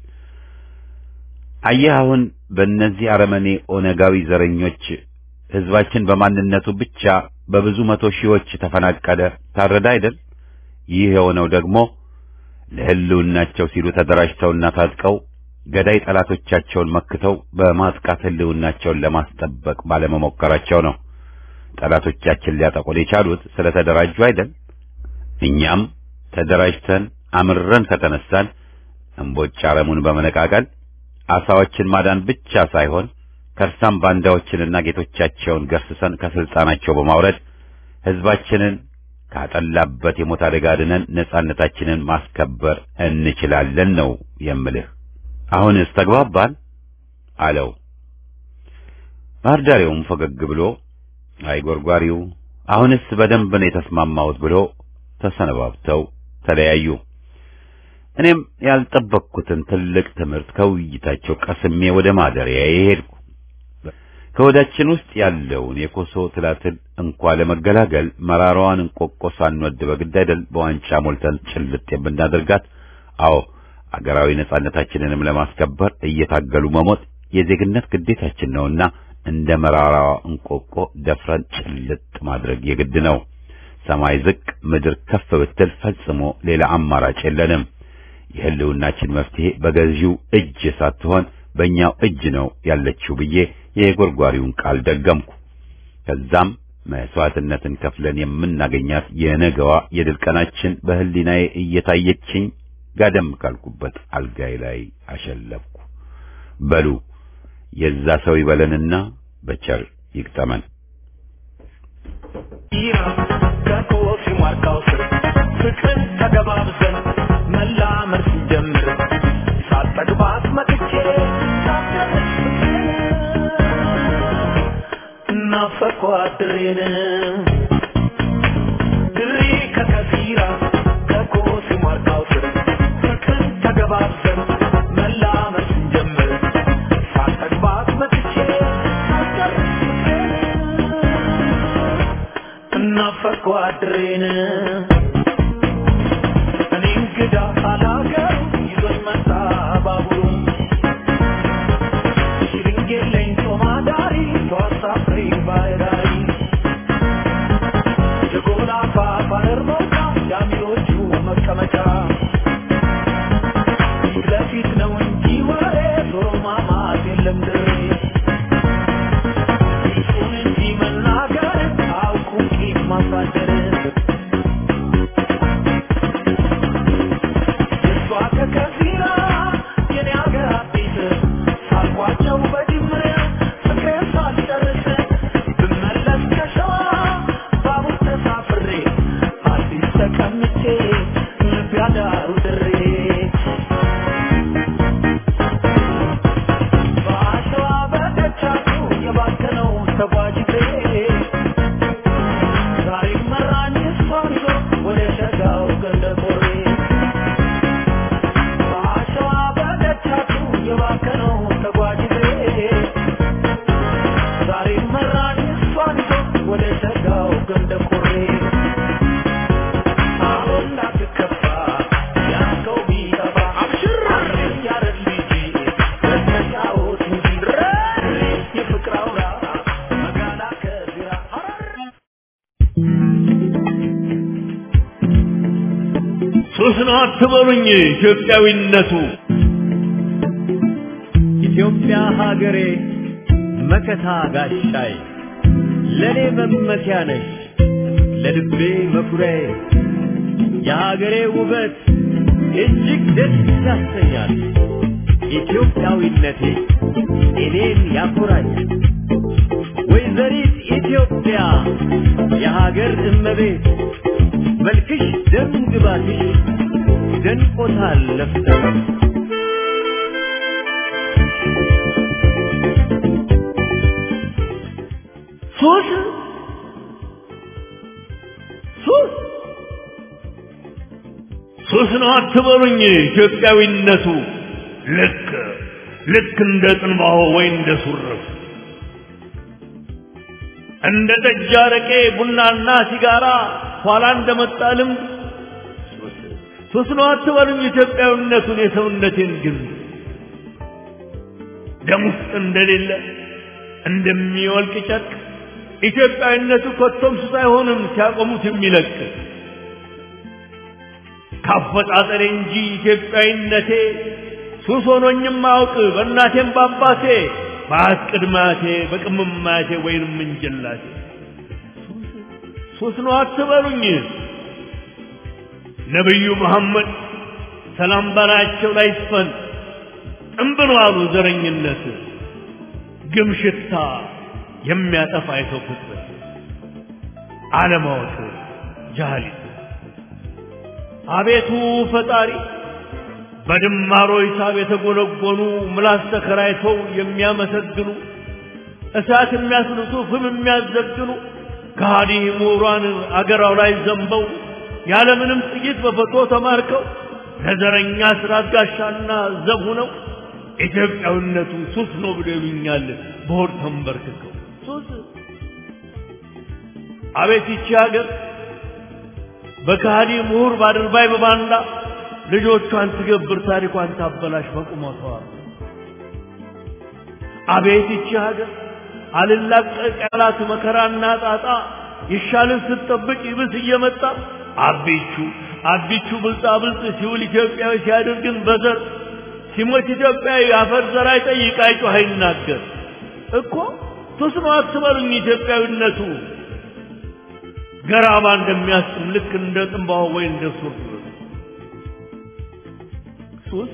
[SPEAKER 1] አየህ አሁን በእነዚህ አረመኔ ኦነጋዊ ዘረኞች ህዝባችን በማንነቱ ብቻ በብዙ መቶ ሺዎች ተፈናቀለ፣ ታረደ አይደል? ይህ የሆነው ደግሞ ለህልውናቸው ሲሉ ተደራጅተውና ታጥቀው ገዳይ ጠላቶቻቸውን መክተው በማጥቃት ህልውናቸውን ለማስጠበቅ ባለመሞከራቸው ነው። ጠላቶቻችን ሊያጠቁን የቻሉት ስለተደራጁ አይደል? እኛም ተደራጅተን አምረን ከተነሳን እምቦጭ አረሙን በመነቃቀል አሳዎችን ማዳን ብቻ ሳይሆን ከርሳም ባንዳዎችንና ጌቶቻቸውን ገርስሰን ከስልጣናቸው በማውረድ ህዝባችንን ካጠላበት የሞት አደጋ ድነን ነጻነታችንን ማስከበር እንችላለን ነው የምልህ። አሁንስ ተግባባን አለው። ባህር ዳሬውም ፈገግ ብሎ አይ ጎርጓሪው፣ አሁንስ በደንብ ነው የተስማማሁት ብሎ ተሰነባብተው ተለያዩ። እኔም ያልጠበቅኩትን ትልቅ ትምህርት ከውይይታቸው ቀስሜ ወደ ማደሪያዬ ሄድኩ። ከወዳችን ውስጥ ያለውን የኮሶ ትላትል እንኳ ለመገላገል መራራዋን እንቆቆ ሳንወድ በግድ አይደል በዋንጫ ሞልተን ጭልጥ የምናደርጋት? አዎ አገራዊ ነጻነታችንንም ለማስከበር እየታገሉ መሞት የዜግነት ግዴታችን ነውና እንደ መራራዋ እንቆቆ ደፍረን ጭልጥ ማድረግ የግድ ነው። ሰማይ ዝቅ ምድር ከፍ ብትል ፈጽሞ ሌላ አማራጭ የለንም። የህልውናችን መፍትሄ በገዢው እጅ ሳትሆን በእኛው እጅ ነው ያለችው ብዬ የጎርጓሪውን ቃል ደገምኩ። ከዛም መስዋዕትነትን ከፍለን የምናገኛት የነገዋ የድል ቀናችን በህሊናዬ እየታየችኝ ጋደም ካልኩበት አልጋይ ላይ አሸለብኩ። በሉ የዛ ሰው ይበለንና በቸር ይግጠመን።
[SPEAKER 6] ከኮሲ ዋርካው ስር ፍቅርን ተገባብዘን መላመድ ስንጀምር ሳጠግባት መጥቼ ናፈኳት አድሬን ድሬ ከከፊራ ከኮሲ ማርካው ስር ፍቅር ተገባብሰን መላመድ ስንጀምር ሳልጠግባት መጥቼ ሳልጨርስ ፍቅሬን እናፈቅኩ አድሬን እኔ እንግዳ አላገሩ ይዞኝ መጣ ባቡሩ ሽርንጌለኝ ጦማዳሪ ተዋሳፍሬ ባይራሪ የጎላፋ ባህር መውጫ ዳሚሮቹ መቀመጫ ፊት ለፊት ነው እንጂ ወሬ ዞሮ ማማት የለም ድሬ ፊቱን እንጂ መናገር አውቁም ቂም ማሳደር የሷ ከከፊራ የኔ አገር አዲስ ሳልኳቸው በጅምር ፍቅሬን ሳልጨርስ ብመለስ ከሸዋ ባቡር ተሳፍሬ አዲስ ተቀምጬ ልብ ያዳሩ ድሬ በአሸዋ በደቻቱ የባከነው ተጓዥ እግሬ ዛሬ መራኝ እሷን ይዞ ወደ ሸጋው ገንደ ቆሬ በአሸዋ በደቻቱ የባከነው ተጓዥ እግሬ ዛሬ መራኝ እሷን ይዞ ወደ ሸጋው ገንደ ቆሬ አሁን እንዳትከፋ ያንከው ቢጠፋ አብሽር ያረግ ልጅ በተጫወት እንጂ የፍቅር አውራ መጋላ ከዚራ ሐረር
[SPEAKER 7] ሱስ ነው አትበሉኝ ኢትዮጵያዊነቱ ኢትዮጵያ ሀገሬ መከታ ጋሻይ ለእኔ መመኪያ ነሽ ለልቤ መኩሪያዬ የሀገሬ ውበት እጅግ ደስ ያሰኛል ኢትዮጵያዊነቴ እኔን ያኮራኛል ወይዘሪት ኢትዮጵያ የሀገር እመቤት መልክሽ ደም ግባትሽ ደንቆታል ለፍተሽ ሱስ ሱስ ሱስ ነው አትበሉኝ ኢትዮጵያዊነቱ ልክ ልክ እንደ ጥንባሆ ወይ እንደ ሱርፍ እንደ ጠጅ አረቄ ቡናና ሲጋራ ኋላ እንደመጣ ልምድ ሱስ ሱስ ነው አትበሉኝ ኢትዮጵያዊነቱን የሰውነቴን ግን ደም ውስጥ እንደሌለ እንደሚወልቅ ጨርቅ ኢትዮጵያዊነቱ ኮቶም ሱስ አይሆንም ሲያቆሙት የሚለቅ ካፈጣጠሬ እንጂ ኢትዮጵያዊነቴ ሱስ ሆኖኝም አውቅ በእናቴም በአባቴ በአት ቅድማቴ በቅምማቴ ወይንም እንጀላቴ ሱስ ነው አትበሉኝ ነቢዩ መሐመድ ሰላም በላያቸው ላይ ይስፈን ጥንብን አሉ ዘረኝነት ግም ሽታ የሚያጠፋ የሰው ፍጥረት አለማወቅ ጃህሊት አቤቱ ፈጣሪ በድማሮ ሂሳብ የተጎነጎኑ ምላስ ተከራይተው የሚያመሰግኑ እሳት የሚያስልሱ ፍም የሚያዘግኑ ከሃዲ ምሁራን አገራው ላይ ዘንበው ያለምንም ጥይት በፈቶ ተማርከው ለዘረኛ ስርዓት ጋሻና ዘብ ሆነው ኢትዮጵያዊነቱ ሱስ ነው ብሎ ይሉኛል በሆድ ተንበርክከው ሱስ አቤት ይቺ ሀገር በከሃዲ ምሁር ባድርባይ በባንዳ ልጆቿን ትገብር ታሪኳን ታበላሽ በቁመቷ አቤት ይቺ ሀገር አልላቀቅ ያላት መከራና ጣጣ ይሻልን ስትጠብቅ ይብስ እየመጣ አቢቹ አቢቹ ብልጣ ብልጥ ሲውል ኢትዮጵያዊ ሲያደርግን በዘር ሲሞት ኢትዮጵያዊ አፈር ዘር አይጠይቅ አይጮህ አይናገር እኮ ሱስ ነው አትበሉኝ ኢትዮጵያዊነቱ ገራማ እንደሚያስጥም ልክ እንደ ጥንባሆ ወይ እንደ ሱር ሱስ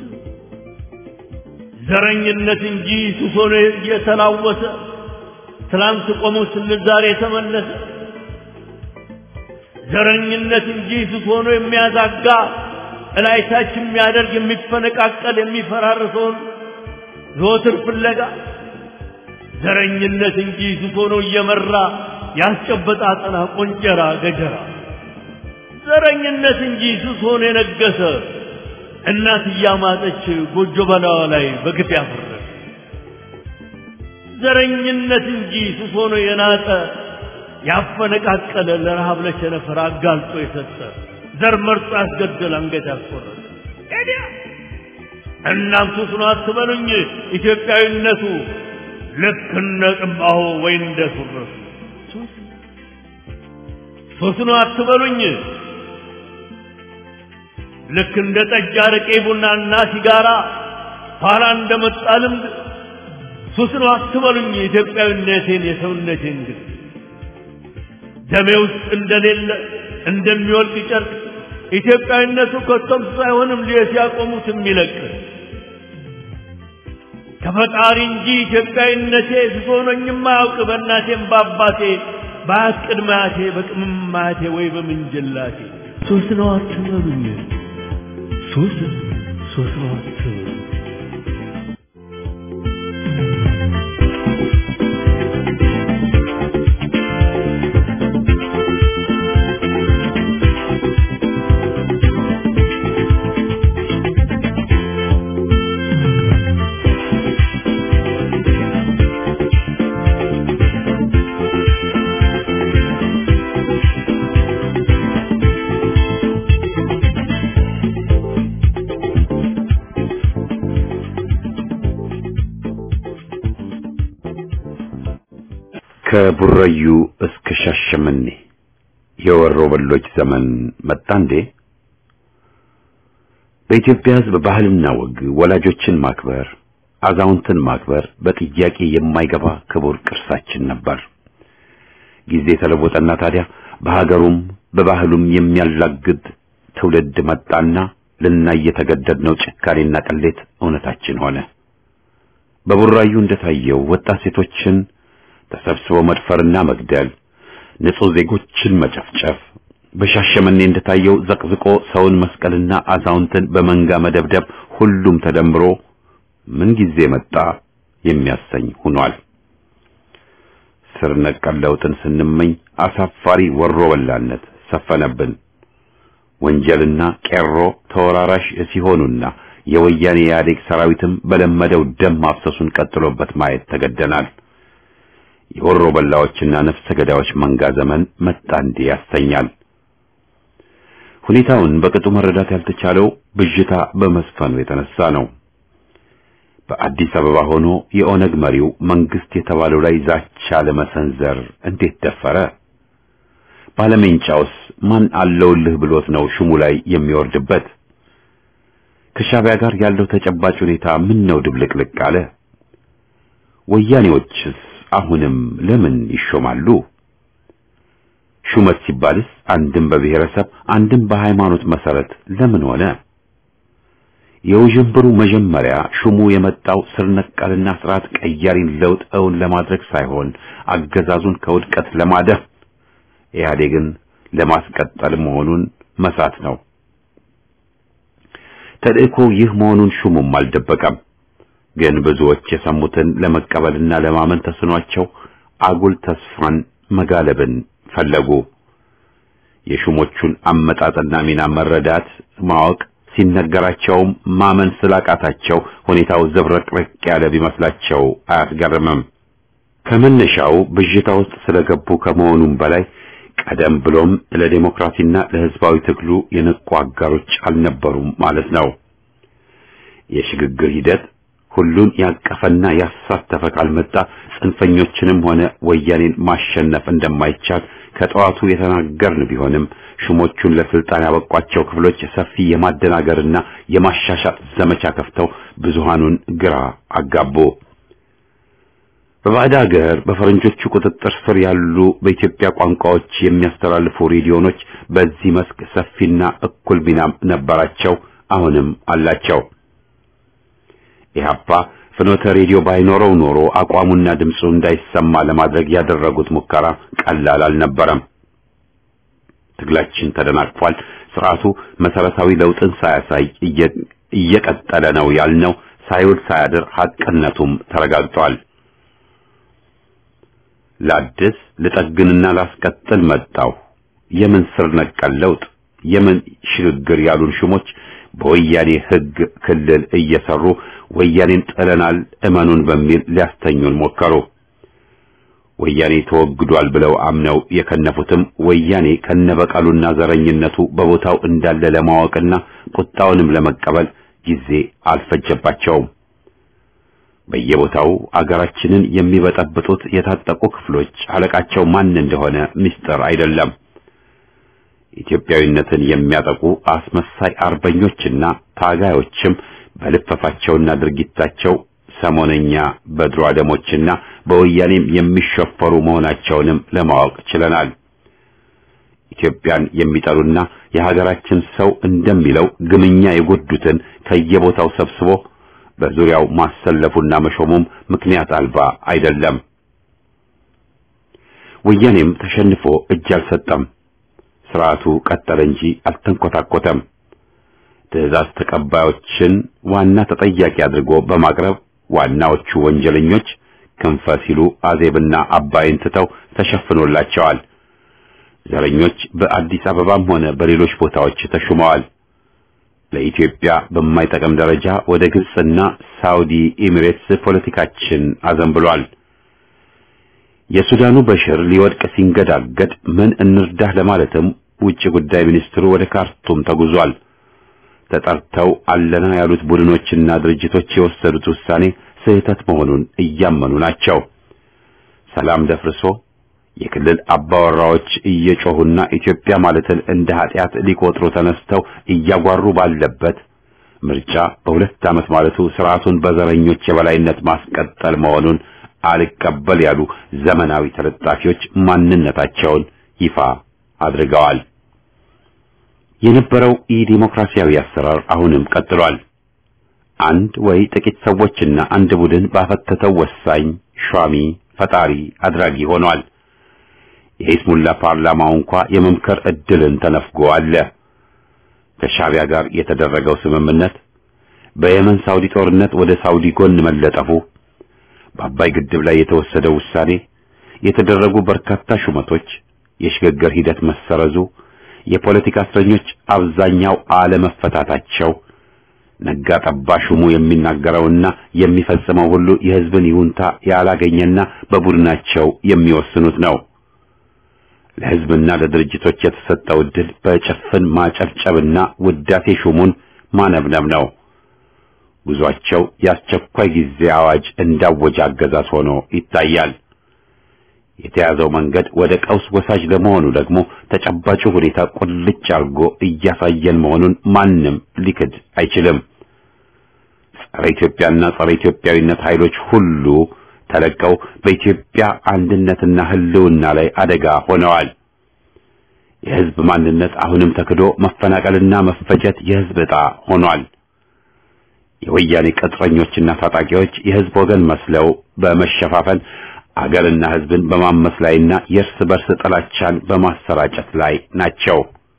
[SPEAKER 7] ዘረኝነት እንጂ ሱስ ሆኖ እየተላወሰ ትላንት ቆሞ ስንል ዛሬ የተመለሰ ዘረኝነት እንጂ ሱስ ሆኖ የሚያዛጋ እላይታች የሚያደርግ የሚፈነቃቀል የሚፈራርሰውን ዘወትር ፍለጋ ዘረኝነት እንጂ ሱስ ሆኖ እየመራ ያስጨበጣ አጠና ቆንጨራ ገጀራ ዘረኝነት እንጂ ሱስ ሆኖ የነገሰ እናት እያማጠች ጎጆ በላዋ ላይ በግፍ ያፈረሰ ዘረኝነት እንጂ ሱስ ሆኖ የናጠ ያፈነቃቀለ ለረሃብ ለቸነፈር አጋልጦ የሰጠ ዘር መርጦ ያስገደል አንገት ያስቆረጠ ኤዲያ እናም ሱስ ነው አትበሉኝ ኢትዮጵያዊነቱ ልክ እንደ ጥንባሆ ወይ እንደ ሱረቱ ሱስ ነው አትበሉኝ ልክ እንደ ጠጅ አረቄ ቡናና ሲጋራ ኋላ እንደመጣ ልምድ ሱስ ነው አትበሉኝ ኢትዮጵያዊነቴን የሰውነቴን ግን ደሜ ውስጥ እንደሌለ እንደሚወልቅ ጨርቅ ኢትዮጵያዊነቱ ከቶም ሱስ አይሆንም ልየ ሲያቆሙት የሚለቅ ከፈጣሪ እንጂ ኢትዮጵያዊነቴ ሱስ ሆኖኝም አያውቅ በእናቴም በአባቴ በአያት ቅድመ አያቴ በቅምም አያቴ ወይ በምንጅላቴ ሱስ ነው አትበሉኝ ሱስ ሱስ ነው አትበሉኝ
[SPEAKER 1] ከቡራዩ እስከ ሻሸመኔ የወሮ በሎች ዘመን መጣ እንዴ? በኢትዮጵያ ሕዝብ ባህልና ወግ ወላጆችን ማክበር፣ አዛውንትን ማክበር በጥያቄ የማይገባ ክቡር ቅርሳችን ነበር። ጊዜ ተለወጠና ታዲያ በሀገሩም በባህሉም የሚያላግድ ትውልድ መጣና ልናይ የተገደድነው ጭካኔና ቅሌት እውነታችን ሆነ። በቡራዩ እንደታየው ወጣት ሴቶችን ተሰብስበው መድፈርና መግደል፣ ንጹህ ዜጎችን መጨፍጨፍ፣ በሻሸመኔ እንደታየው ዘቅዝቆ ሰውን መስቀልና አዛውንትን በመንጋ መደብደብ ሁሉም ተደምሮ ምን ጊዜ መጣ የሚያሰኝ ሆኗል። ስር ነቀል ለውጥን ስንመኝ አሳፋሪ ወሮ በላነት ሰፈነብን። ወንጀልና ቄሮ ተወራራሽ ሲሆኑና የወያኔ ኢህአዴግ ሰራዊትም በለመደው ደም ማፍሰሱን ቀጥሎበት ማየት ተገደናል። የወሮ በላዎችና ነፍሰ ገዳዮች መንጋ ዘመን መጣ እንዴ ያሰኛል። ሁኔታውን በቅጡ መረዳት ያልተቻለው ብዥታ በመስፈኑ የተነሳ ነው። በአዲስ አበባ ሆኖ የኦነግ መሪው መንግስት የተባለው ላይ ዛቻ ለመሰንዘር እንዴት ደፈረ? ባለሜንጫውስ ማን አለውልህ ብሎት ነው ሹሙ ላይ የሚወርድበት? ከሻቢያ ጋር ያለው ተጨባጭ ሁኔታ ምን ነው ድብልቅልቅ አለ? ወያኔዎችስ አሁንም ለምን ይሾማሉ? ሹመት ሲባልስ አንድም በብሔረሰብ አንድም በሃይማኖት መሰረት ለምን ሆነ? የውዥንብሩ መጀመሪያ ሹሙ የመጣው ስር ነቀልና ስርዓት ቀያሪን ለውጥ እውን ለማድረግ ሳይሆን አገዛዙን ከውድቀት ለማደፍ ኢህአዴግን ለማስቀጠል መሆኑን መሳት ነው። ተልእኮ ይህ መሆኑን ሹሙም አልደበቀም። ግን ብዙዎች የሰሙትን ለመቀበልና ለማመን ተስኗቸው አጉል ተስፋን መጋለብን ፈለጉ። የሹሞቹን አመጣጥና ሚና መረዳት ማወቅ ሲነገራቸውም ማመን ስላቃታቸው ሁኔታው ዘብረቅረቅ ያለ ቢመስላቸው አያስገርምም። ከመነሻው ብዥታ ውስጥ ስለገቡ ከመሆኑም በላይ ቀደም ብሎም ለዴሞክራሲና ለሕዝባዊ ትግሉ የነቁ አጋሮች አልነበሩም ማለት ነው። የሽግግር ሂደት ሁሉን ያቀፈና ያሳተፈ ካልመጣ ጽንፈኞችንም ሆነ ወያኔን ማሸነፍ እንደማይቻል ከጠዋቱ የተናገርን ቢሆንም ሹሞቹን ለስልጣን ያበቋቸው ክፍሎች ሰፊ የማደናገርና የማሻሻጥ ዘመቻ ከፍተው ብዙሃኑን ግራ አጋቡ። በባዕድ ሀገር በፈረንጆቹ ቁጥጥር ስር ያሉ በኢትዮጵያ ቋንቋዎች የሚያስተላልፉ ሬዲዮኖች በዚህ መስክ ሰፊና እኩል ሚናም ነበራቸው፣ አሁንም አላቸው። ኢህአፓ ፍኖተ ሬዲዮ ባይኖረው ኖሮ አቋሙና ድምፁ እንዳይሰማ ለማድረግ ያደረጉት ሙከራ ቀላል አልነበረም። ትግላችን ተደናቅፏል። ስርዓቱ መሰረታዊ ለውጥን ሳያሳይ እየቀጠለ ነው ያልነው ሳይውል ሳያድር ሐቅነቱም ተረጋግጧል። ላድስ ልጠግንና ላስቀጥል መጣሁ የምን ስር ነቀል ለውጥ የምን ሽግግር ያሉን ሹሞች በወያኔ ሕግ ክልል እየሰሩ ወያኔን ጥለናል እመኑን በሚል ሊያስተኙን ሞከሩ። ወያኔ ተወግዷል ብለው አምነው የከነፉትም ወያኔ ከነበቀሉና ዘረኝነቱ በቦታው እንዳለ ለማወቅና ቁጣውንም ለመቀበል ጊዜ አልፈጀባቸውም። በየቦታው አገራችንን የሚበጠብጡት የታጠቁ ክፍሎች አለቃቸው ማን እንደሆነ ምስጢር አይደለም። ኢትዮጵያዊነትን የሚያጠቁ አስመሳይ አርበኞችና ታጋዮችም በልፈፋቸውና ድርጊታቸው ሰሞነኛ በድሮ አደሞችና በወያኔም የሚሸፈሩ መሆናቸውንም ለማወቅ ችለናል። ኢትዮጵያን የሚጠሉና የሀገራችን ሰው እንደሚለው ግምኛ የጎዱትን ከየቦታው ሰብስቦ በዙሪያው ማሰለፉና መሾሙም ምክንያት አልባ አይደለም። ወያኔም ተሸንፎ እጅ አልሰጠም። ስርዓቱ ቀጠለ እንጂ አልተንኮታኮተም። ትዕዛዝ ተቀባዮችን ዋና ተጠያቂ አድርጎ በማቅረብ ዋናዎቹ ወንጀለኞች ክንፈ ሲሉ አዜብና አባይን ትተው ተሸፍኖላቸዋል። ዘረኞች በአዲስ አበባም ሆነ በሌሎች ቦታዎች ተሹመዋል። ለኢትዮጵያ በማይጠቅም ደረጃ ወደ ግብጽና ሳውዲ ኤሚሬትስ ፖለቲካችን አዘንብሏል። የሱዳኑ በሽር ሊወድቅ ሲንገዳገድ ምን እንርዳህ ለማለትም ውጭ ጉዳይ ሚኒስትሩ ወደ ካርቱም ተጉዟል። ተጠርተው አለና ያሉት ቡድኖችና ድርጅቶች የወሰዱት ውሳኔ ስህተት መሆኑን እያመኑ ናቸው። ሰላም ደፍርሶ የክልል አባወራዎች እየጮሁና ኢትዮጵያ ማለትን እንደ ኃጢአት ሊቆጥሩ ተነስተው እያጓሩ ባለበት ምርጫ በሁለት ዓመት ማለቱ ስርዓቱን በዘረኞች የበላይነት ማስቀጠል መሆኑን አልቀበል ያሉ ዘመናዊ ተለጣፊዎች ማንነታቸውን ይፋ አድርገዋል። የነበረው ኢዲሞክራሲያዊ አሰራር አሁንም ቀጥሏል። አንድ ወይ ጥቂት ሰዎችና አንድ ቡድን ባፈተተው ወሳኝ ሿሚ ፈጣሪ አድራጊ ሆኗል። የኢስሙላ ፓርላማው እንኳ የመምከር እድልን ተነፍጎ አለ። ከሻቢያ ጋር የተደረገው ስምምነት፣ በየመን ሳውዲ ጦርነት ወደ ሳውዲ ጎን መለጠፉ፣ በአባይ ግድብ ላይ የተወሰደው ውሳኔ፣ የተደረጉ በርካታ ሹመቶች፣ የሽግግር ሂደት መሰረዙ፣ የፖለቲካ እስረኞች አብዛኛው አለመፈታታቸው፣ ነጋ ጠባ ሹሙ የሚናገረውና የሚፈጽመው ሁሉ የሕዝብን ይሁንታ ያላገኘና በቡድናቸው የሚወስኑት ነው። ለሕዝብና ለድርጅቶች የተሰጠው ዕድል በጭፍን ማጨብጨብና ውዳሴ ሹሙን ማነብነብ ነው። ጉዟቸው የአስቸኳይ ጊዜ አዋጅ እንዳወጀ አገዛዝ ሆኖ ይታያል። የተያዘው መንገድ ወደ ቀውስ ወሳጅ ለመሆኑ ደግሞ ተጨባጩ ሁኔታ ቁልጭ አድርጎ እያሳየን መሆኑን ማንም ሊክድ አይችልም። ጸረ ኢትዮጵያና ጸረ ኢትዮጵያዊነት ኃይሎች ሁሉ ተለቀው በኢትዮጵያ አንድነትና ሕልውና ላይ አደጋ ሆነዋል። የሕዝብ ማንነት አሁንም ተክዶ መፈናቀልና መፈጀት የሕዝብ ዕጣ ሆኗል። የወያኔ ቅጥረኞችና ታጣቂዎች የሕዝብ ወገን መስለው በመሸፋፈን አገርና ሕዝብን በማመስ ላይና የእርስ በርስ ጥላቻን በማሰራጨት ላይ ናቸው።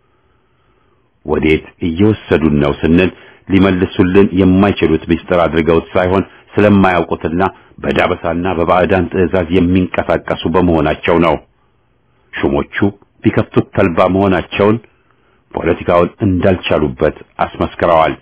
[SPEAKER 1] ወዴት እየወሰዱን ነው ስንል ሊመልሱልን የማይችሉት ምስጢር አድርገውት ሳይሆን ስለማያውቁትና በዳበሳና በባዕዳን ትዕዛዝ የሚንቀሳቀሱ በመሆናቸው ነው። ሹሞቹ ቢከፍቱት ተልባ መሆናቸውን ፖለቲካውን እንዳልቻሉበት አስመስክረዋል።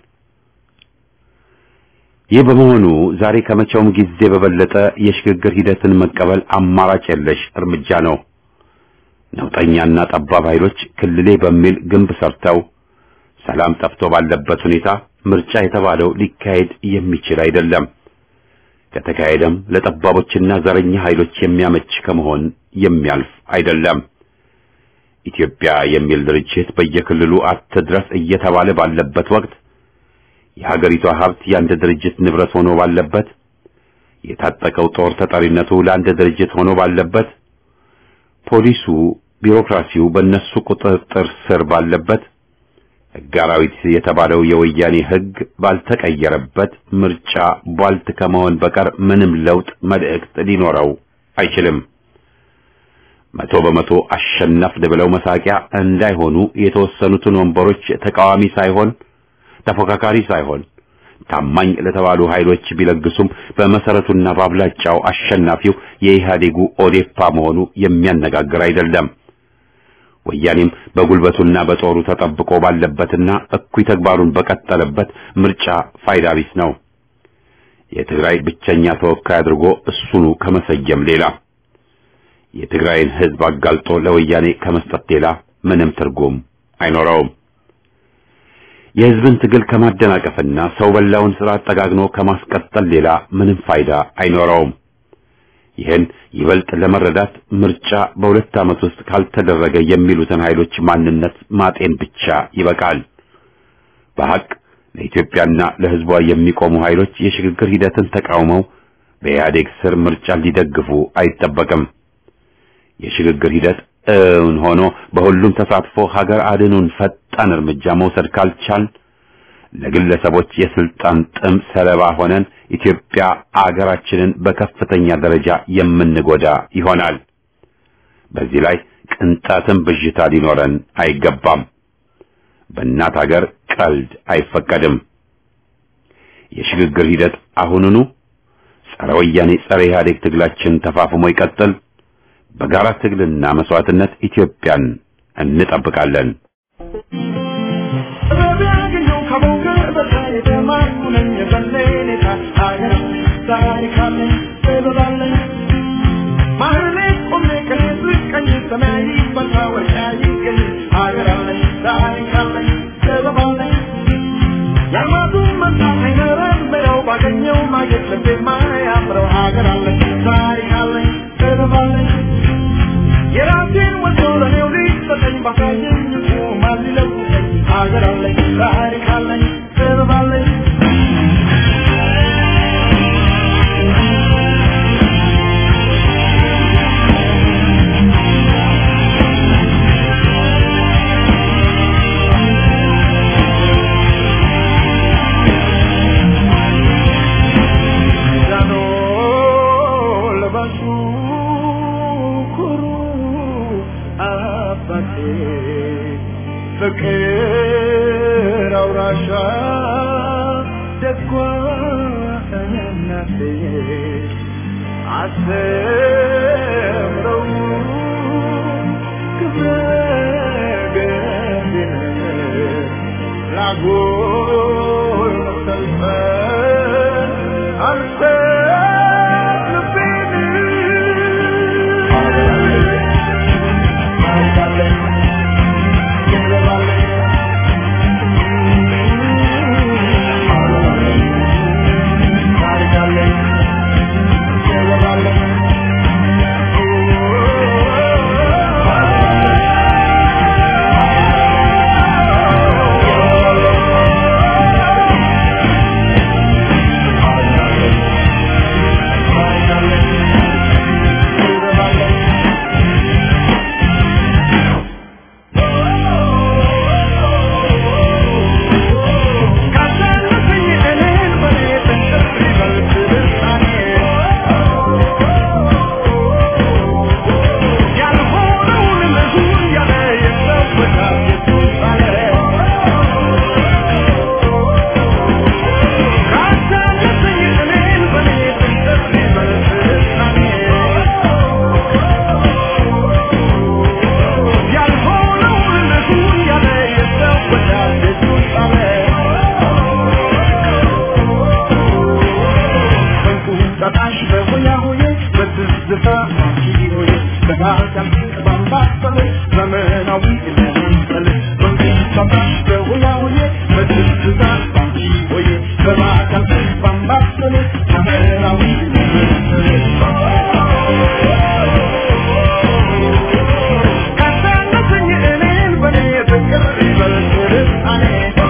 [SPEAKER 1] ይህ በመሆኑ ዛሬ ከመቼውም ጊዜ በበለጠ የሽግግር ሂደትን መቀበል አማራጭ የለሽ እርምጃ ነው። ነውጠኛና ጠባብ ኃይሎች ክልሌ በሚል ግንብ ሰርተው ሰላም ጠፍቶ ባለበት ሁኔታ ምርጫ የተባለው ሊካሄድ የሚችል አይደለም። ከተካሄደም ለጠባቦችና ዘረኛ ኃይሎች የሚያመች ከመሆን የሚያልፍ አይደለም። ኢትዮጵያ የሚል ድርጅት በየክልሉ አትድረስ እየተባለ ባለበት ወቅት የሀገሪቷ ሀብት የአንድ ድርጅት ንብረት ሆኖ ባለበት፣ የታጠቀው ጦር ተጠሪነቱ ለአንድ ድርጅት ሆኖ ባለበት፣ ፖሊሱ፣ ቢሮክራሲው በእነሱ ቁጥጥር ስር ባለበት፣ ሕግ አራዊት የተባለው የወያኔ ሕግ ባልተቀየረበት ምርጫ ቧልት ከመሆን በቀር ምንም ለውጥ መልእክት ሊኖረው አይችልም። መቶ በመቶ አሸነፍን ብለው መሳቂያ እንዳይሆኑ የተወሰኑትን ወንበሮች ተቃዋሚ ሳይሆን ተፎካካሪ ሳይሆን ታማኝ ለተባሉ ኃይሎች ቢለግሱም በመሰረቱና በአብላጫው አሸናፊው የኢህአዴጉ ኦዴፓ መሆኑ የሚያነጋግር አይደለም። ወያኔም በጉልበቱና በጦሩ ተጠብቆ ባለበትና እኩይ ተግባሩን በቀጠለበት ምርጫ ፋይዳ ቢስ ነው። የትግራይ ብቸኛ ተወካይ አድርጎ እሱኑ ከመሰየም ሌላ የትግራይን ሕዝብ አጋልጦ ለወያኔ ከመስጠት ሌላ ምንም ትርጉም አይኖረውም። የሕዝብን ትግል ከማደናቀፍና ሰው በላውን ስርዓት ጠጋግኖ ከማስቀጠል ሌላ ምንም ፋይዳ አይኖረውም። ይህን ይበልጥ ለመረዳት ምርጫ በሁለት ዓመት ውስጥ ካልተደረገ የሚሉትን ኃይሎች ማንነት ማጤን ብቻ ይበቃል። በሐቅ ለኢትዮጵያና ለሕዝቧ የሚቆሙ ኃይሎች የሽግግር ሂደትን ተቃውመው በኢህአዴግ ስር ምርጫ ሊደግፉ አይጠበቅም። የሽግግር ሂደት እውን ሆኖ በሁሉም ተሳትፎ ሀገር አድኑን ፈጣን እርምጃ መውሰድ ካልቻል ለግለሰቦች የስልጣን ጥም ሰለባ ሆነን ኢትዮጵያ አገራችንን በከፍተኛ ደረጃ የምንጎዳ ይሆናል። በዚህ ላይ ቅንጣትም ብዥታ ሊኖረን አይገባም። በእናት ሀገር ቀልድ አይፈቀድም። የሽግግር ሂደት አሁኑኑ ጸረ ወያኔ ጸረ ኢህአዴግ ትግላችን ተፋፍሞ ይቀጥል። በጋራ ትግልና መስዋዕትነት ኢትዮጵያን እንጠብቃለን።
[SPEAKER 4] የራሴን ወዶ ለኔው ሊሰጠኝ ባሳየኝ ማን ሊለውጠኝ ሀገር አለኝ ታሪክ አለኝ ጥበብ አለኝ ዛኖ ለባሹ ኩሩ አባቴ ፍቅር አውራሻ ደጓ እናቴ አስተምረው ክብረ ገድን ላጎል መሰልፈን አንተ ልቤን ካሳለፈኝ እኔን በኔ ተንጠፍ ይበል ስልጣኔ ያልሆነውን ልሁን ያለ የሰበካል የሱሳኔ ካሳለፈኝ እኔን በኔ ተንጠፍ ይበል ስልጣኔ ያልሆነውን ልሁን ያለ የሰበካል የሱሳኔ በቁጣጣሽ በሆያ ሆዬ በትዝታ አንቺ ሆዬ በጋጋም ባምባሰለ ዘመናዊ ለመንጠል በቁጣጣሽ በሆያ ሆዬ በትዝታ አንቺ ሆዬ በጋጋም ባምባሰለ ዘመናዊ ለመንጠል ካሳለፈኝ እኔን በኔ ፍቅር ይበል ስልጣኔ